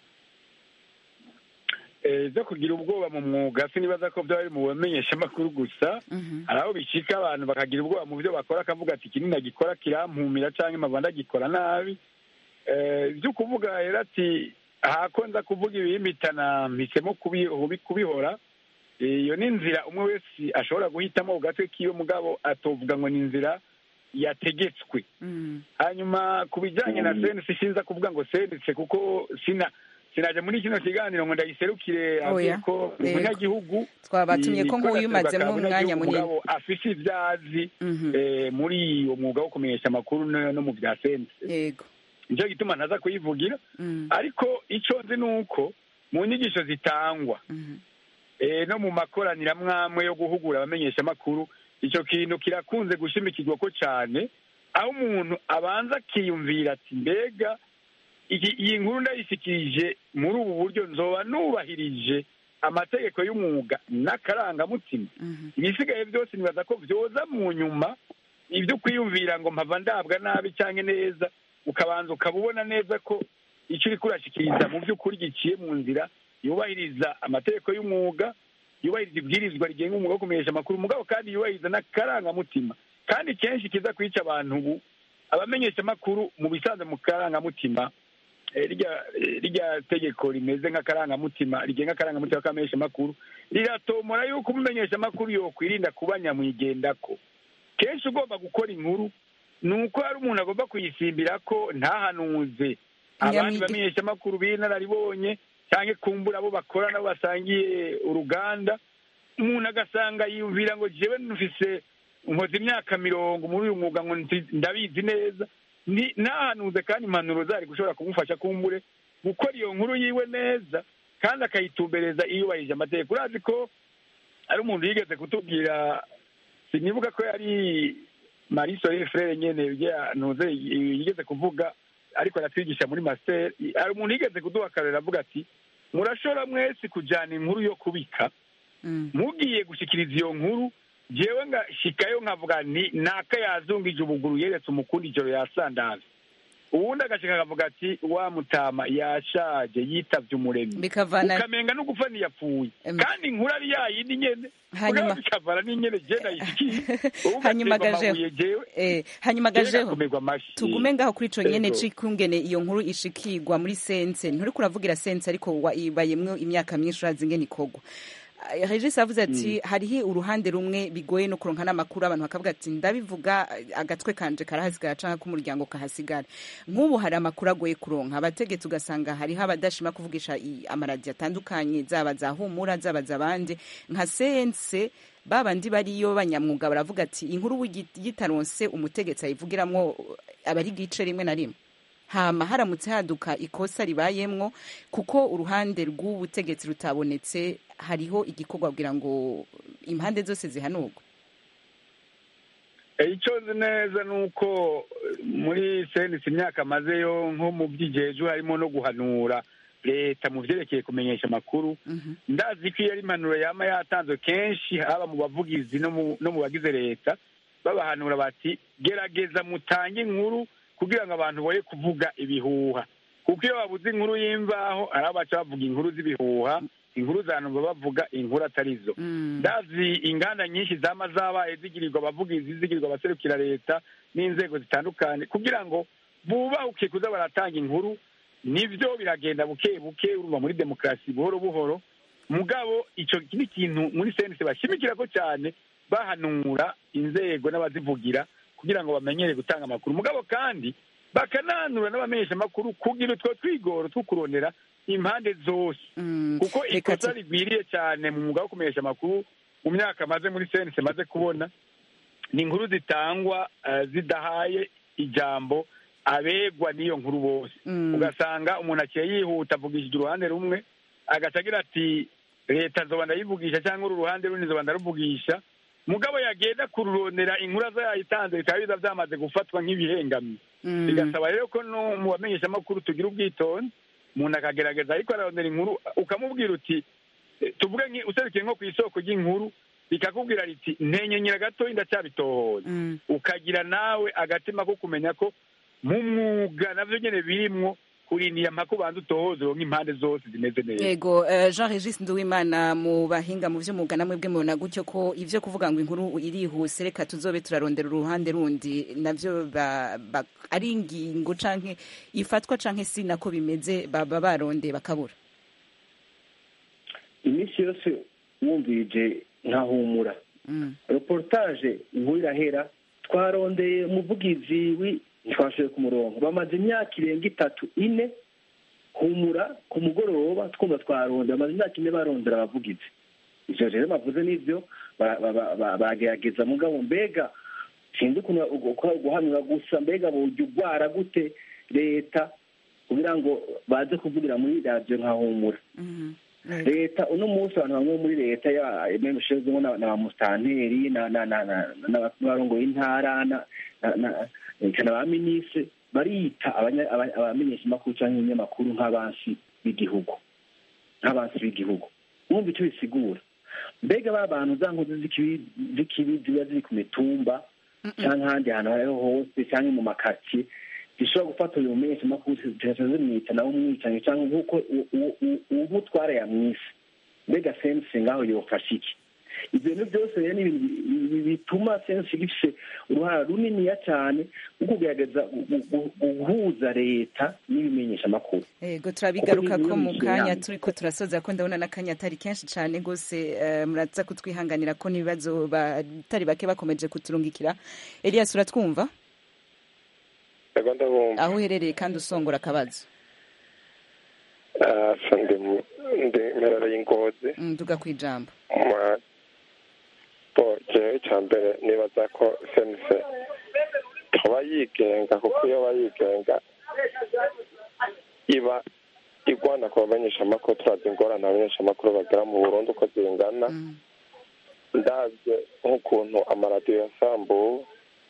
zo kugira ubwoba mu mwuga sinibaza ko byaba biri mu bamenyesha amakuru gusa hari aho bicika abantu bakagira ubwoba mu byo bakora akavuga ati iki nagikora kirampumira cyangwa impamvu ndagikora nabi ibyo kuvuga rero ati ahako nza kuvuga ibihimitana mpisemo kubihora iyo ni inzira umwe wese ashobora guhitamo ku gatwe k'iyo mugabo atovuga ngo ni inzira yategetswe hanyuma ku bijyanye na senisi sinza kuvuga ngo senisi kuko sina sinaje muri kino kiganiro ngo ndayiserukire ko umunyagihugu twabatumye ko nk'uyu umazemo umwanya munini afise ibyazi muri uwo mwuga wo kumenyesha amakuru no mu bya senisi yego nicyo gituma ntaza kuyivugira ariko icyo nzi ni uko mu nyigisho zitangwa no mu makoraniro amwe yo guhugura abamenyesha amakuru icyo kintu kirakunze gushimikirwa ko cyane aho umuntu abanza akiyumvira ati mbega iyi nkuru ndayishyikirije muri ubu buryo nzoba nubahirije amategeko y'umwuga n'akarangamutima ibisigaye byose nibaza ko byoza mu nyuma ibyo kwiyumvira ngo mpava ndabwa nabi cyangwa neza ukabanza ukaba ubona neza ko icyo uri kurashyikiriza mu by'ukuri giciye mu nzira yubahiriza amategeko y'umwuga yubahiriza ibwirizwa rigenga umwuga wo kumenyesha amakuru umugabo kandi yubahiriza n'akarangamutima kandi kenshi kiza kwica abantu ubu abamenyesha amakuru mu bisanzwe mu karangamutima rirya tegeko rimeze nk'akarangamutima rigenga akarangamutima k'abamenyesha amakuru riratomora yuko umumenyesha amakuru yokwirinda kuba nyamwigendako kenshi ugomba gukora inkuru ni uko hari umuntu agomba kuyisimbira ko ntahanuze abandi Nyamwige- bamenyeshamakuru b'inararibonye cyangwa kumbura abo bakora nabo basangiye uruganda umuntu agasanga yiyumvira ngo jewe nufise nkoze imyaka mirongo muri uyu mwuga ngo nzi- ndabizi neza ni nahanuze kandi impanuro zari gushobora kumufasha kumbure gukora iyo nkuru yiwe neza kandi akayitumbereza iyubahirije amategeko urazi ko ari umuntu yigeze kutubwira sinibuka ko yari marisore frere nyene ntuze yigeze kuvuga ariko aratwigisha muri master hari umuntu yigeze kuduha akarorero avuga ati murashobora mwese kujana inkuru yo kubika Mm. mugiye gushikiriza iyo nkuru jewe ngashikayo nkavuga ni naka yazungije ubuguru yeretse umukundi ijoro yasandaza uwundi agashika akavuga ati wa mutama yashaje yitavye umuremyi bikavana ukamenga no gupfa ntiyapfuye Em. kandi inkuru ari yayindi nyene Hanyuma- mugabo bikavana n'inyene je nayishikiye Hanyuma gajeho. jewe eh, hanyuma jewe gajeho gakomerwa amashi tugume ngaho kuri ico nyene Ego. cikungene iyo nkuru ishikirwa muri sense nturiko uravugira sense ariko wayibayemwo imyaka myinshi urazi ingene ikorwa Ah, regis avuze ati hariho uruhande rumwe bigoye no kuronka n'amakuru abantu bakavuga ati ndabivuga agatwe kanje karahasigara canke k'umuryango kahasigara nk'ubu hari amakuru agoye kuronka abategetsi ugasanga hariho abadashima kuvugisha i- amaradiyo atandukanye zaba za humura zaba zabandi nka sense babandi bariyo banyamwuga baravuga ati inkuru yitaronse umutegetsi ayivugiramwo aba ari igice rimwe na rimwe hama haramutse haduka ikosa ribayemwo kuko uruhande rw'ubutegetsi rutabonetse hariho igikorwa kugira ngo impande zose zihanurwe icyo nzi neza ni uko muri senisi imyaka amazeyo nko mu by'igiheju harimo no guhanura leta mu byerekeye kumenyesha amakuru ndazi ko iyo ari impanuro yaba yatanzwe kenshi haba mu bavugizi no mu bagize leta babahanura bati gerageza mutange inkuru kugira ngo abantu boye kuvuga ibihuha kuko iyo babuze inkuru y'imvaho hari abaca bavuga inkuru z'ibihuha inkuru zanumva bavuga inkuru atari zo ndazi inganda nyinshi zama zabaye zigirirwa abavugizi zigirirwa abaserukira leta n'inzego zitandukanye kugira ngo bubahuke kuza baratanga inkuru nibyo biragenda buke buke urumva muri demokarasi buhoro buhoro mugabo icyo ni ikintu muri senisi bashimikira ko cyane bahanura inzego n'abazivugira kugira ngo bamenyere gutanga amakuru mugabo kandi bakananura n'abamenyesha amakuru kugira utwo twigoro two kurondera impande zose kuko ikosa rigwiriye cyane mu mwuga wo kumenyesha amakuru mu myaka amaze muri senisi maze kubona ni inkuru zitangwa zidahaye ijambo abegwa n'iyo nkuru bose ugasanga umuntu aciye yihuta avugishije uruhande rumwe agaca agira ati leta zoba ndayivugisha cyangwa uru ruhande rundi zoba ndaruvugisha mugabo yagenda kururondera inkuru aza yayitanze bikaba biza byamaze gufatwa nk'ibihengamye bigasaba rero ko no mu bamenyeshamakuru tugira ubwitonzi umuntu akagerageza ariko ararondera inkuru ukamubwira uti tuvuge userukiye nko ku isoko ry'inkuru bikakubwira riti ntenyenyera gatoya ndacyabitohoza ukagira nawe agatima ko kumenya ko mu mwuga navyo nyene birimwo kurindira mpaka ubanza utohoze uronka impande zose zimeze neza yego jean regis nduwimana mu bahinga mu vy'umwuga namwe bwe mubona gutyo ko ivyo kuvuga ngo inkuru irihuse reka tuzobe turarondera uruhande rundi navyo ari ingingo canke ifatwa canke si nako bimeze baba barondeye bakabura iminsi yose wumvirije nkahumura reportage inkuru irahera twarondeye umuvugizi ntitwashoboye ku murongo bamaze imyaka irenga itatu ine humura ku mugoroba twumva twaronda bamaze imyaka ine barondera abavugizi ivyo rero bavuze n'ivyo bagerageza mugabo mbega sinzi ukuntu guhanura gusa mbega bujya ugwara gute leta kugira ngo baze kuvugira muri radiyo nka humura leta uno munsi abantu bamwe muri leta ushinzwemo na ba musitanteri n'abarongoye intara na ba minisitiri barita abamenyeshamakuru cyangwa ibinyamakuru nk'abansi b'igihugu nk'abansi b'igihugu mwumva icyo bisigura mbega ba bantu za nkozi z'ikibi ziba ziri ku mitumba cyangwa ahandi hantu aho ariho hose cyangwa mu makaritsiye zishobora gufata uyu mumenyeshamakuru zigahita zimwita nawe umwicanyi cyangwa nk'uko umutwara yamwise mbega sense ngaho yofasha iki ibyo bintu byose rero ni ibintu bituma sense gifite uruhara runiniya cyane rwo kugerageza guhuza leta n'ibimenyeshamakuru yego turabigaruka ko mu kanya turi ko turasoza ko ndabona n'akanya atari kenshi cyane rwose muraza kutwihanganira ko n'ibibazo batari bake bakomeje kuturungikira elias uratwumva aho uherereye kandi usongora akabazo asa ndi ndi mperereye ingozi Mm, duga ku ijambo Ma- bo jewe icya mbere nibaza ko sense tuba yigenga kuko iyo aba yigenga iba igwana ku bamenyeshamakuru turazi ingorane abamenyeshamakuru bagera mu burundi uko zingana ndabye nk'ukuntu amaradiyo yasambuwe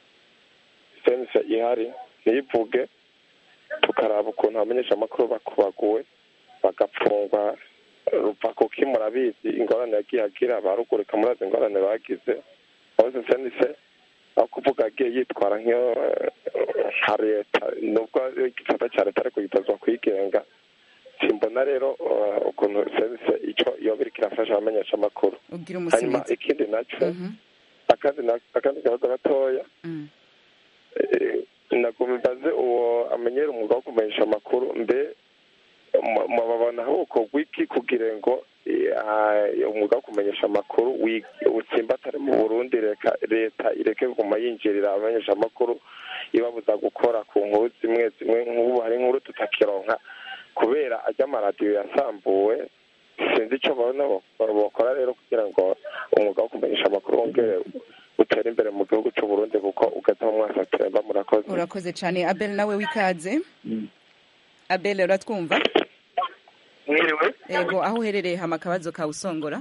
sense ihari ntivuge tukaraba ukuntu abamenyeshamakuru bakubaguwe bagapfungwa ruva kuki murabizi ingorane yagiye agira barugurika murazi ingorane bagize bose senise aho kuvuga agiye yitwara nk'iyo eh, nka leta nubwo igisata cya leta ariko gitozwa kwigenga simbona rero eh, ukuntu senise icyo iyo biriko irafasha abamenyeshamakuru ugira hanyuma umusingizi ikindi nacyo akandi na- akandi kabazo gatoya Mm. Eh, nagomba mbaze uwo amenyera umwuga wo kumenyesha amakuru mbe mu- mubabona bukorwa iki kugira ngo eh, ah, umwuga wo kumenyesha amakuru wi- utsimbatare mu burundi reka leta ireke kuguma yinjirira abamenyesha amakuru ibabuza gukora ku nkuru zimwe zimwe nk'ubu hari inkuru tutakironka kubera ajya amaradiyo yasambuwe sinzi icyo babona bo- bokora rero kugira ngo umwuga wo kumenyesha amakuru wongere utere imbere mu gihugu cy'u Burundi kuko ugeze mu mwaka turemba murakoze urakoze cyane abel nawe wikaze abel uratwumva mwiriwe yego aho uherereye hama akabazo kawe usongora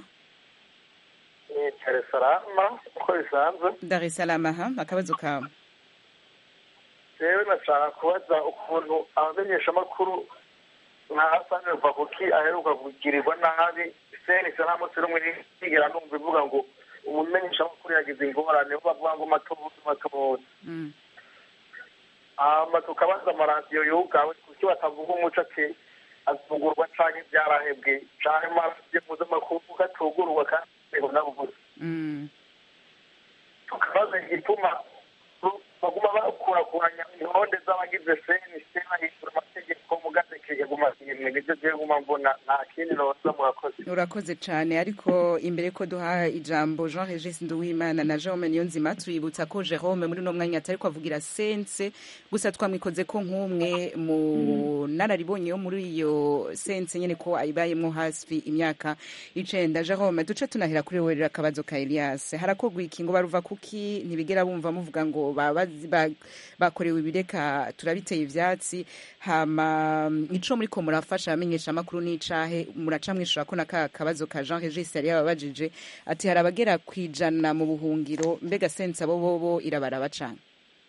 ni teresalama uko bisanzwe dar es salaam aha akabazo kawe rero nashaka kubaza ukuntu abamenyeshamakuru nka hasani ruvakuki aheruka kugirirwa nabi senise nta munsi rumwe nigera numva ivuga ngo umumenyeshamakuru yagize ingorane bo bavuga ngo matobuzi matobuzi Mm. hama tukabaza amaradiyo yugawe kuki batavuga umuco ati azugurwa canke vyarahebwe canke amaradiyo mpuzamakungu gatugurwa kandi ngo nabubuze Mm. tukabaza igituma ru- baguma bakurakuranya intonde z'abagize senise bahindura amategeko mugasekeye guma imwe nivyo jewe guma mbona nta kindi noza murakoze urakoze cyane ariko imbere ko duha ijambo jean regis nduwimana na jerome niyonzima tuributsa ko jerome muri uno mwanya atari kwavugira sense gusa twamwikoze ko nk'umwe mu nararibonye yo muri iyo sense nyine ko ayibayemo hafi imyaka icenda jerome duce tunahera kuri wowe rero akabazo ka elias harakogwa iki ngo baruva kuki ntibigera bumva muvuga ngo babazi- ba- bakorewe ibireka turabiteye ivyatsi hama ico muriko murafasha abamenyesha amakuru n'icahe muraca mwishura ko naka kabazo ka Jean Regis yari yababajije ati hari abagera kwijana mu buhungiro mbega sense abo bobo irabaraba cane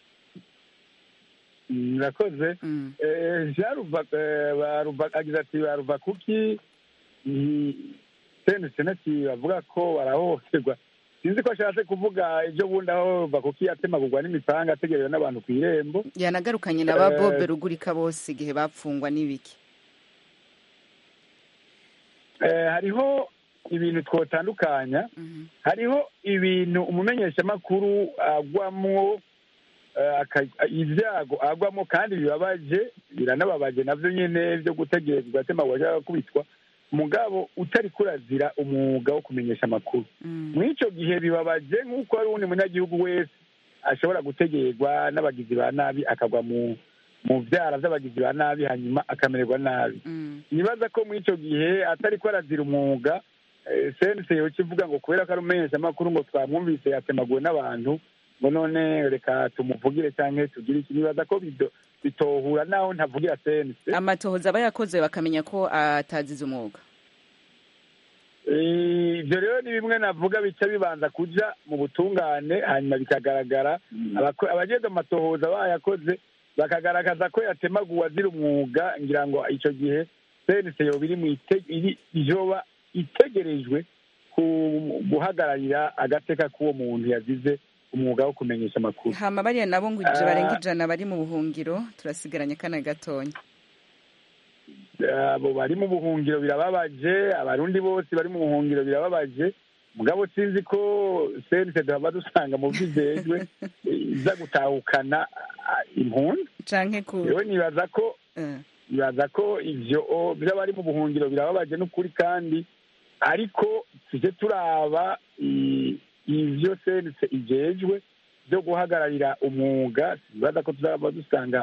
murakoze Eh, jean ruva eh, baruva- agize ati baruva kuki senese nati bavuga ko barahohoterwa sinzi ko ashatse kuvuga ibyo bundi aho ruva kuki yatemagurwa n'imipanga ategerewe n'abantu ku irembo yanagarukanye na ba Eh, Bobe rugurika bose igihe bapfungwa n'ibiki Eh, hariho ibintu twotandukanya hariho ibintu umumenyeshamakuru agwamwo eh, aka- ibyago agwamo kandi bibabaje biranababaje navyo nyene vyo gutegerezwa ugatemagurwa cyangwa gukubitwa mugabo utari kurazira umwuga wo kumenyesha amakuru muri ico gihe bibabaje nk'uko hari uwundi munyagihugu wese ashobora gutegerwa n'abagizi ba nabi akagwa mu mu vyara vy'abagizi ba nabi hanyuma akamererwa nabi nibaza ko muri ico gihe atari ko arazira umwuga eh, sense yoca ivuga ngo kubera ko ari umumenyeshamakuru ngo twamwumvise yatemaguwe n'abantu ngo none reka tumuvugire canke tugire iki nibaza ko bido- bitohura naho ntavugira sense amatohoza aba yakoze bakamenya ko atazize umwuga Eh, ivyo rero ni bimwe navuga bica bibanza kuja mu butungane hanyuma bikagaragara abako- abajejwe amatohoza bayakoze bakagaragaza ko yatemaguwe azira umwuga ngira ngo ico gihe sense yoba iri mu ite- iri- yoba itegerejwe ku- guhagararira agateka k'uwo muntu yazize umwuga wo kumenyesha amakuru hama bariya nabo ngo ije Ah. barenga ijana bari mu buhungiro turasigaranye kana gatonya abo bari mu buhungiro birababaje abarundi bose bari mu buhungiro birababaje mugabo sinzi ko sense duhava dusanga mu vyijejwe iza gutahukana ah, impunzi canke ku rero nibaza ko nibaza ko ivyo o, vy'abari mu buhungiro birababaje n'ukuri kandi ariko tuje turaba i- ivyo sense ijejwe vyo guhagararira umwuga nibaza ko tuzaba dusanga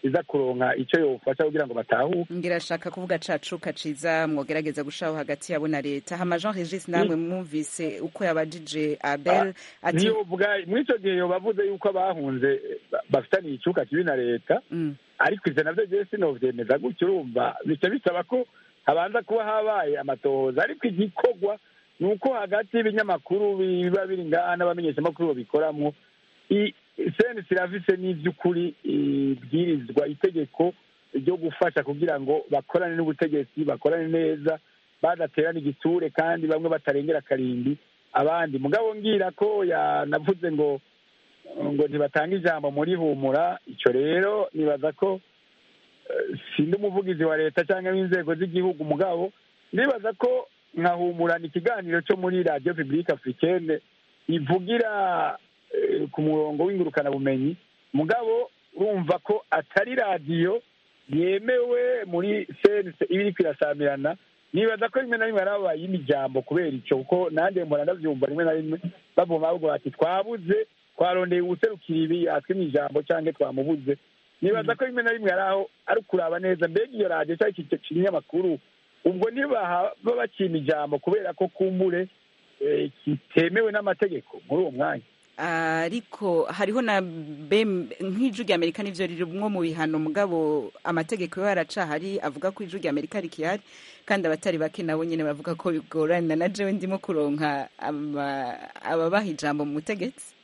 iza kuronka icyo yofasha kugira ngo batahuke ngirashaka kuvuga cacu kaciza mwogerageza gushaho hagati yabo na leta hama jean regis namwe mwumvise uko yabajije abel ati niyo vuga muri icyo gihe yobavuze yuko abahunze ba- bafitaniye icuka kibi na leta Mm. ariko ivyo navyo jewe sinovyemeza gutyo urumva bica bisaba ko habanza kuba habaye amatohoza ariko igikorwa ni uko hagati y'ibinyamakuru biba biri ngaha n'abamenyeshamakuru babikoramwo i- senesi irafise n'ivy'ukuri ibwirizwa itegeko ryo gufasha kugira ngo bakorane n'ubutegetsi bakorane neza badaterana igiture kandi bamwe batarengera akarindi abandi mugabo ngira ko yanavuze ngo ngo ntibatanga ijambo muri humura icyo rero nibaza ko eh, sindi umuvugizi wa leta cyangwa w'inzego z'igihugu mugabo nibaza ko nkahumurana ikiganiro cyo muri radiyo pibulike afurikene ivugira eh, ku murongo w'ingurukanabumenyi mugabo urumva ko atari radiyo yemewe muri sense iba iriko irasamirana nibaza ko rimwe na rimwe harabaye imijambo kubera icyo kuko nanjye mbona ndavyumva rimwe na rimwe bavuma bavuga bati twabuze twarondeye uwuserukira ibi yatwimye ijambo cyangwa twamubuze nibaza ko rimwe na rimwe hari aho ari ukuraba neza mbega iyo radiyo cyangwa iki kinyamakuru ubwo ntibaba bakima ijambo kubera ko kumbure eh, kitemewe n'amategeko muri uwo mwanya ariko hariho na bem nk'ijwi rya amerika nivyo ririmwo mu bihano mugabo amategeko yo yaracahari avuga ko ijwi rya amerika rikihari kandi abatari bake nabo nyene bavuga ko bigorana na jewe ndimo kuronka ama- ababaha ijambo mu butegetsi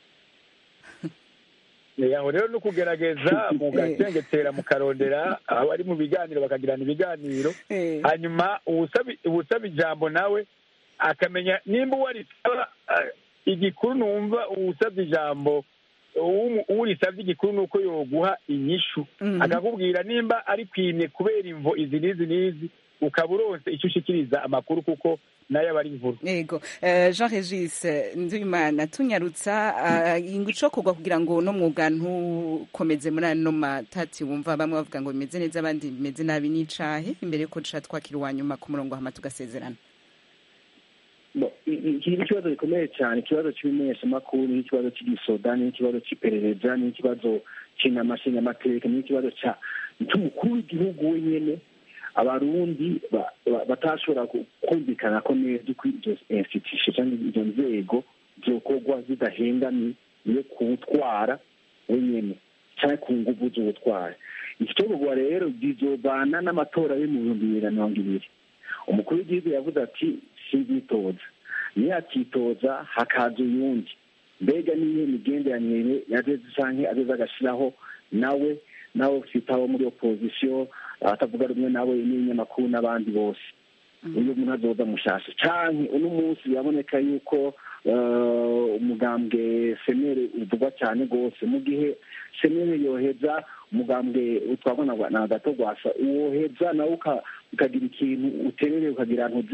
Eh, aho rero ni ukugerageza mugacengetera mukarondera abari mu biganiro bakagirana ibiganiro Eh. hanyuma uwusaba uwusaba ijambo nawe akamenya nimba uwo arisaba eh, igikuru numva uwusabye ijambo uwu- uwurisabye igikuru ni uko yoguha inyishu Mhm. akakubwira nimba ari kwimye kubera imvo izi n'izi n'izi ukaba uronse icyo ushikiriza amakuru kuko nayo aba ari inkuru yego Eh, jean regis eh, nduwimana tunyarutsa eh, inguco kugwa kugira ngo uno mwuga ntukomeze muri ano matati wumva bamwe bavuga ngo bimeze neza abandi bimeze nabi n'icahe imbere yuko duca twakira uwa nyuma ku murongo hama tugasezerana Bo, i- i- iki ni ikibazo gikomeye cyane ikibazo cy'ibimenyeshamakuru n'ikibazo cy'igisoda n'ikibazo cy'iperereza n'ikibazo cy'inamashinyamateka n'ikibazo cya cy'umukuru w'igihugu wenyine abarundi ba- ba- batashobora ku- kumvikana ko neza uko izo institution cyangwa izo nzego zokorwa zidahengamye yo kuwutwara wenyine cyangwa ku nguvu z'ubutwari iki cyokorwa rero bizobana n'amatora yo mu bihumbi bibiri na mirongo ibiri umukuru w'igihugu yavuze ati sinzitoza niyakitoza hakaza uyundi mbega niyo migenderanire yageze canke ageze agashiraho nawe nawe ufite abo muri opozisiyo atavuga rumwe nawe n'ibinyamakuru n'abandi bose uyu muntu azoza mushasha canke uno munsi biraboneka yuko eh, umugambwe senere uvugwa cyane rwose mu gihe senere yoheza umugambwe utwagwa na- na gato rwasa woheza nawe uka- ukagira ikintu uterere ukagira ntuze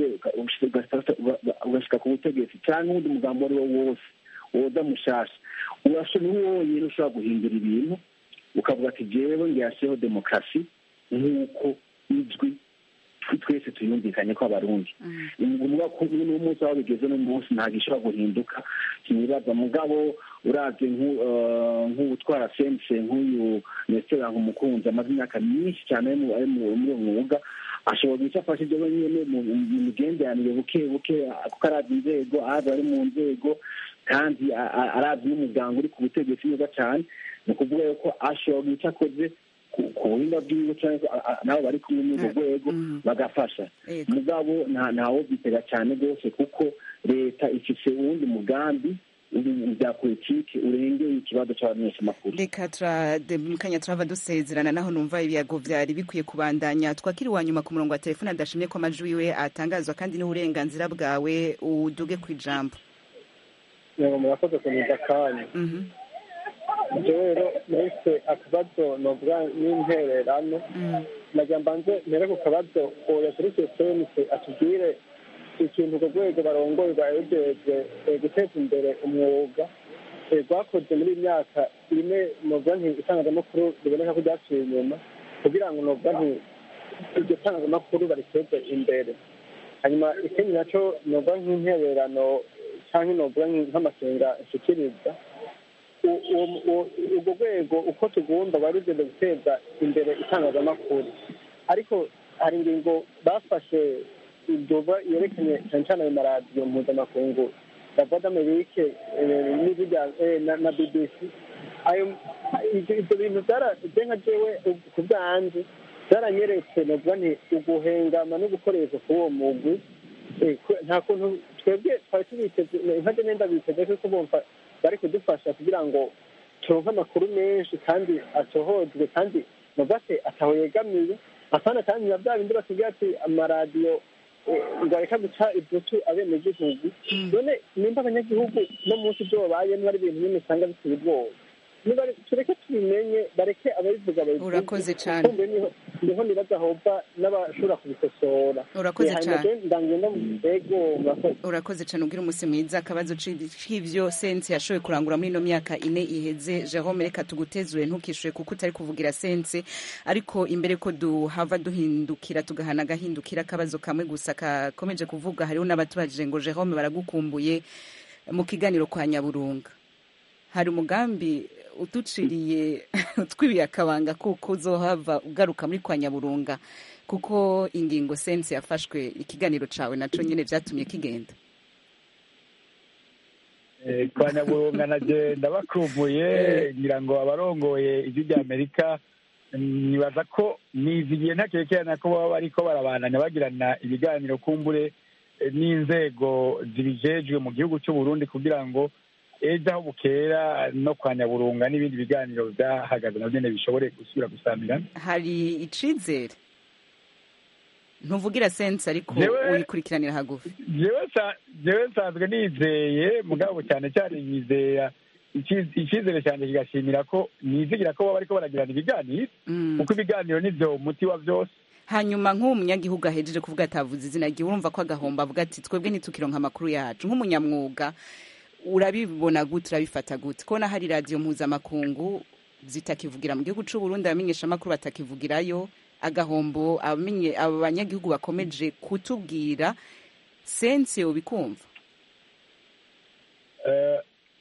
ugashika ku butegetsi cyangwa uwundi mugambi uwo ari wo wose woza mushasha urashobora ni wowe wonyine ushobora guhindura ibintu ukavuga ati jewe ngiyashireho demokarasi nk'uko ijwi twe- twese tuyumvikanye ko abarundi umuvuga ko n'umunsi aho bigeze n'umunsi ntabwo ishobora guhinduka sinibaza mugabo uravye nku- eh, nk'uwutwara sense nk'uyu nesitera nkumukunzi amaze imyaka myinshi cyane ari mu- ari mu- muri uwo mwuga ashobora guca afashije wenyine mu mu migenderanire buke buke kuko arazi inzego arazi ari mu nzego kandi a- a- arazi n'umuganga uri ku butegetsi neza cyane ni ukuvuga yuko ashobora guca akoze ku- ku buhinga bwiwe cyangwa a- a- nabo bari kumwe muri urwo rwego bagafasha Yego. mugabo nta ntawo bitega cyane rwose kuko leta ifise uwundi mugambi uri mu bya politiki urengeye ikibazo cy'abamenyeshamakuru reka turademukanya turava dusezerana naho numva ibiyago vyari bikwiye kubandanya twakiri wa nyuma ku murongo wa telefone adashimye ko amajwi yiwe atangazwa kandi n'uburenganzira bwawe uduge ku ijambo yego murakoze kunyuza akanya jewe rero nahise akabazo novuga n'intererano nagira mbanze mpere ku kabazo oya kuri sosiyete atubwire ikintu urwo rwego barongoye rwayejejwe guteza imbere umwuga eh, rwakoze muri iyi myaka ine novuga nti itangazamakuru riboneka ko ryaciye inyuma kugira ngo novuga nti iryo tangazamakuru bariteze imbere hanyuma ikindi nacyo novuga nk'intererano cyangwa novuga nk'amasenga nshikiriza u- uwo- uwo- urwo rwego uko tugomba bari rugenda guteza imbere itangazamakuru ariko hari ingingo bafashe idoba yerekanye cyane cyane ayo maradiyo mpuzamakungu ya voix d'amerique eh, n'izirya eh, na- na bbc ayo ibyo ibyo bintu byaraje nka jewe ku bwanjye byaranyeretse novuga nti uguhengama no gukoresha kuri uwo mugwi Eh, kwe- nta kuntu twebwe twari tubiteze nkajya nenda biteze kuko bumva bari kudufasha kugira ngo turonke amakuru menshi kandi atohojwe kandi nubase ataho yegamiye afana kandi na bya bindi batubwira ati amaradiyo eh, ngo areka guca ibutu abenegihugu none nimba abanyagihugu no munsi ibyo babayemo ari ibintu nyine usanga biteye ubwoba Niba- tureke tubimenye bareke ababivuga babivuge Urakoze cane. kumbe niho niho nibaza hova n'abashobora kubikosora Urakoze Eh, hanyuma cane. je ndangenda mu ntego murakoze urakoze cyane ubwira umunsi mwiza akabazo c'ivyo sense yashoboye kurangura muri ino myaka ine iheze jerome reka tugutezure ntukishure kuko utari kuvugira sense ariko imbere ko duhava duhindukira tugahana agahindukira akabazo kamwe gusa kakomeje kuvuga hariho n'abatubajije ngo jerome baragukumbuye mu kiganiro kwa nyaburunga hari umugambi uduciriye utwibiye akabanga kuko uzohava ugaruka muri kwa nyaburunga kuko ingingo sense yafashwe ikiganiro cawe naco nyene vyatumye kigenda Eh, kwa nyaburunga naje ndabakumbuye ngira ngo abarongoye ijwi rya amerika mm, nibaza ko nizigiye ntakerekerana ko baba bariko barabandanya bagirana ibiganiro kumbure eh, n'inzego zibijejwe mu gihugu cy'u Burundi kugira ngo ejo aho bukera no kwa nyaburunga n'ibindi biganiro vyahagaze navyo nyene bishobore gusubira gusamirana hari icizere ntuvugira sense ariko Jewe- uyikurikiranira hagufi jewe nsa- jewe nsanzwe nizeye mugabo cyane cyane nyizera ici- icizere cyane kigashimira ko nizigira ko baba bariko baragirana ibiganiro Mm. kuko ibiganiro nivyo muti wa vyose hanyuma nk'uwo munyagihugu ahejeje kuvuga atavuze izina ryiwe urumva ko agahomba avuga ati twebwe ntitukironka amakuru yacu nk'umunyamwuga urabibona gute urabifata gute kubona hari radiyo mpuzamakungu zitakivugira mu gihugu c'u Burundi abamenyesha amakuru batakivugirayo agahombo abamenye abo banyagihugu bakomeje kutubwira sense yobikumva Eh,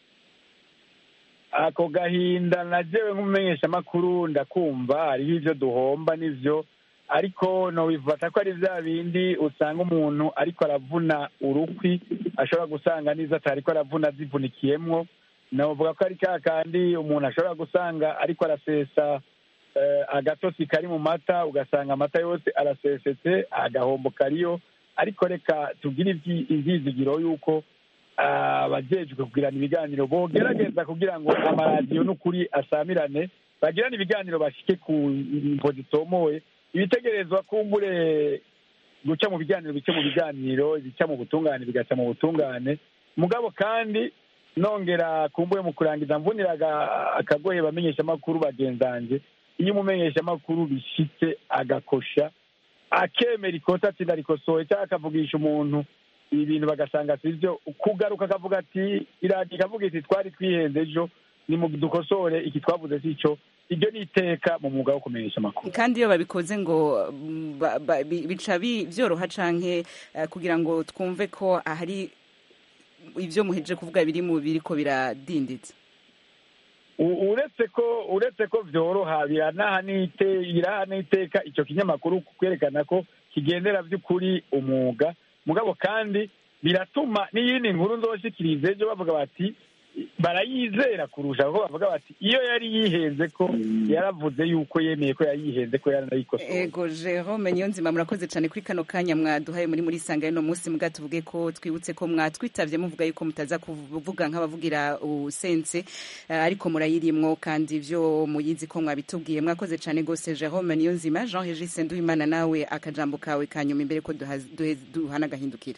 ako gahinda najewe nk'umumenyeshamakuru ndakumva hariho ivyo duhomba n'ivyo ariko nobifata ko ari vya bindi usanga umuntu ariko aravuna urukwi ashobora gusanga n'izo atariko aravuna zivunikiyemwo novuga ko ari ka kandi umuntu ashobora gusanga ariko arasesa eh, agatosi kari mu mata ugasanga amata yose arasesetse agahombo kariyo ariko reka tugire ivyi- ivyizigiro yuko abajejwe kugirana ibiganiro bogerageza kugira ngo amaradiyo n'ukuri asamirane bagirane ibiganiro bashike ku mvo zitomoye ibitegerezwa kumbure guca mu biganiro bice mu biganiro ibica mu butungane bigaca mu butungane mugabo kandi nongera kumbuye mu kurangiza mvunira aga- akagoye bamenyeshamakuru bagenzanje iyo umumenyeshamakuru bishitse agakosha akemera ikosa ati ndarikosoye cyangwa akavugisha umuntu ibintu bagasanga si byo kugaruka akavuga ati iradiyo ikavuga iti twari twihenze ejo ni mu dukosore iki twavuze si cyo iryo ni iteka mu mwuga wo kumenyesha amakuru kandi iyo babikoze ngo mm, ba- ba- bi- bica bi- vyoroha canke eh, kugira ngo twumve ko hari ivyo muhejeje kuvuga biri mu biriko biradinditse U- uretse ko uretse ko vyoroha biranaha n'ite biraha n'iteka ico kinyamakuru kwerekana ko kigendera vy'ukuri umwuga mugabo kandi biratuma n'iyindi nkuru nzoshikiriza ejo bavuga bati barayizera kurusha kuko bavuga bati iyo yari yihenze ko yaravuze yuko yemeye ko yayihenze ko yaranayikosoye ego jerome niyonzima murakoze cyane kuri kano kanya mwaduhaye muri muri sanga y'uno munsi mbwa tuvuge ko twibutse ko mwatwitavye muvuga yuko mutaza kuvuga nk'abavugira usense eh, ariko murayirimwo kandi ivyo muyizi ko mwabitubwiye mwakoze cyane gose jerome niyonzima jean regis nduwimana nawe akajambo kawe kanyuma imbere ko duha- duhe- duhana agahindukira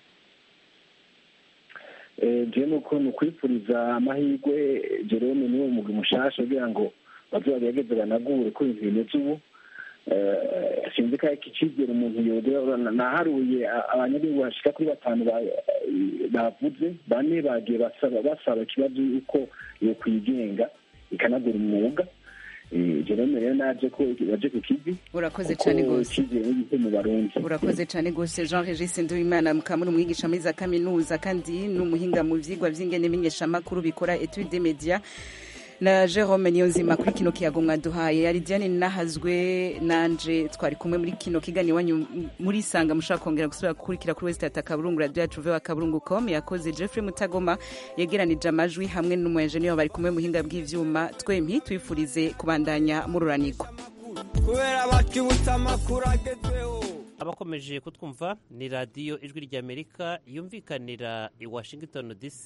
je nuko ni ukwifuriza amahirwe jerome niwo mugwi mushasha kugira ngo baze bagerageze banagure ko ibintu bimeze ubu Eh, sinzi ko iki cyizere umuntu yodera naharuye a- abanyagihugu bashika kuri batanu ba- bavuze bane bagiye basaba basaba ikibazo yuko yokwigenga ikanagura umwuga Eh, jerome rero naje ko baje ku kivi urakoze kuko cyane gose icyizere n'igite mu barundi urakoze cyane gose jean regis nduwimana mukaba muri umwigisha muri za kaminuza kandi n'umuhinga mu vyigwa vy'ingene menyeshamakuru bikora etude media na jerome niyonzima kuri kino kiyago mwaduhaye yari diane nahazwe nanje twari kumwe muri kino kigani wanyu muri sanga mushaka kongera gusubira gukurikira kuri west ata kaburungu radio yacu vewa kaburungu com yakoze jeffrey mutagoma yegeranije amajwi hamwe n'umuenjeniyeri bari kumwe muhinga bw'ivyuma twempi twifurize kubandanya mururanirwa kubera bakibutsa amakuru agezweho abakomeje kutwumva ni radiyo ijwi ry'amerika yumvikanira i washington dc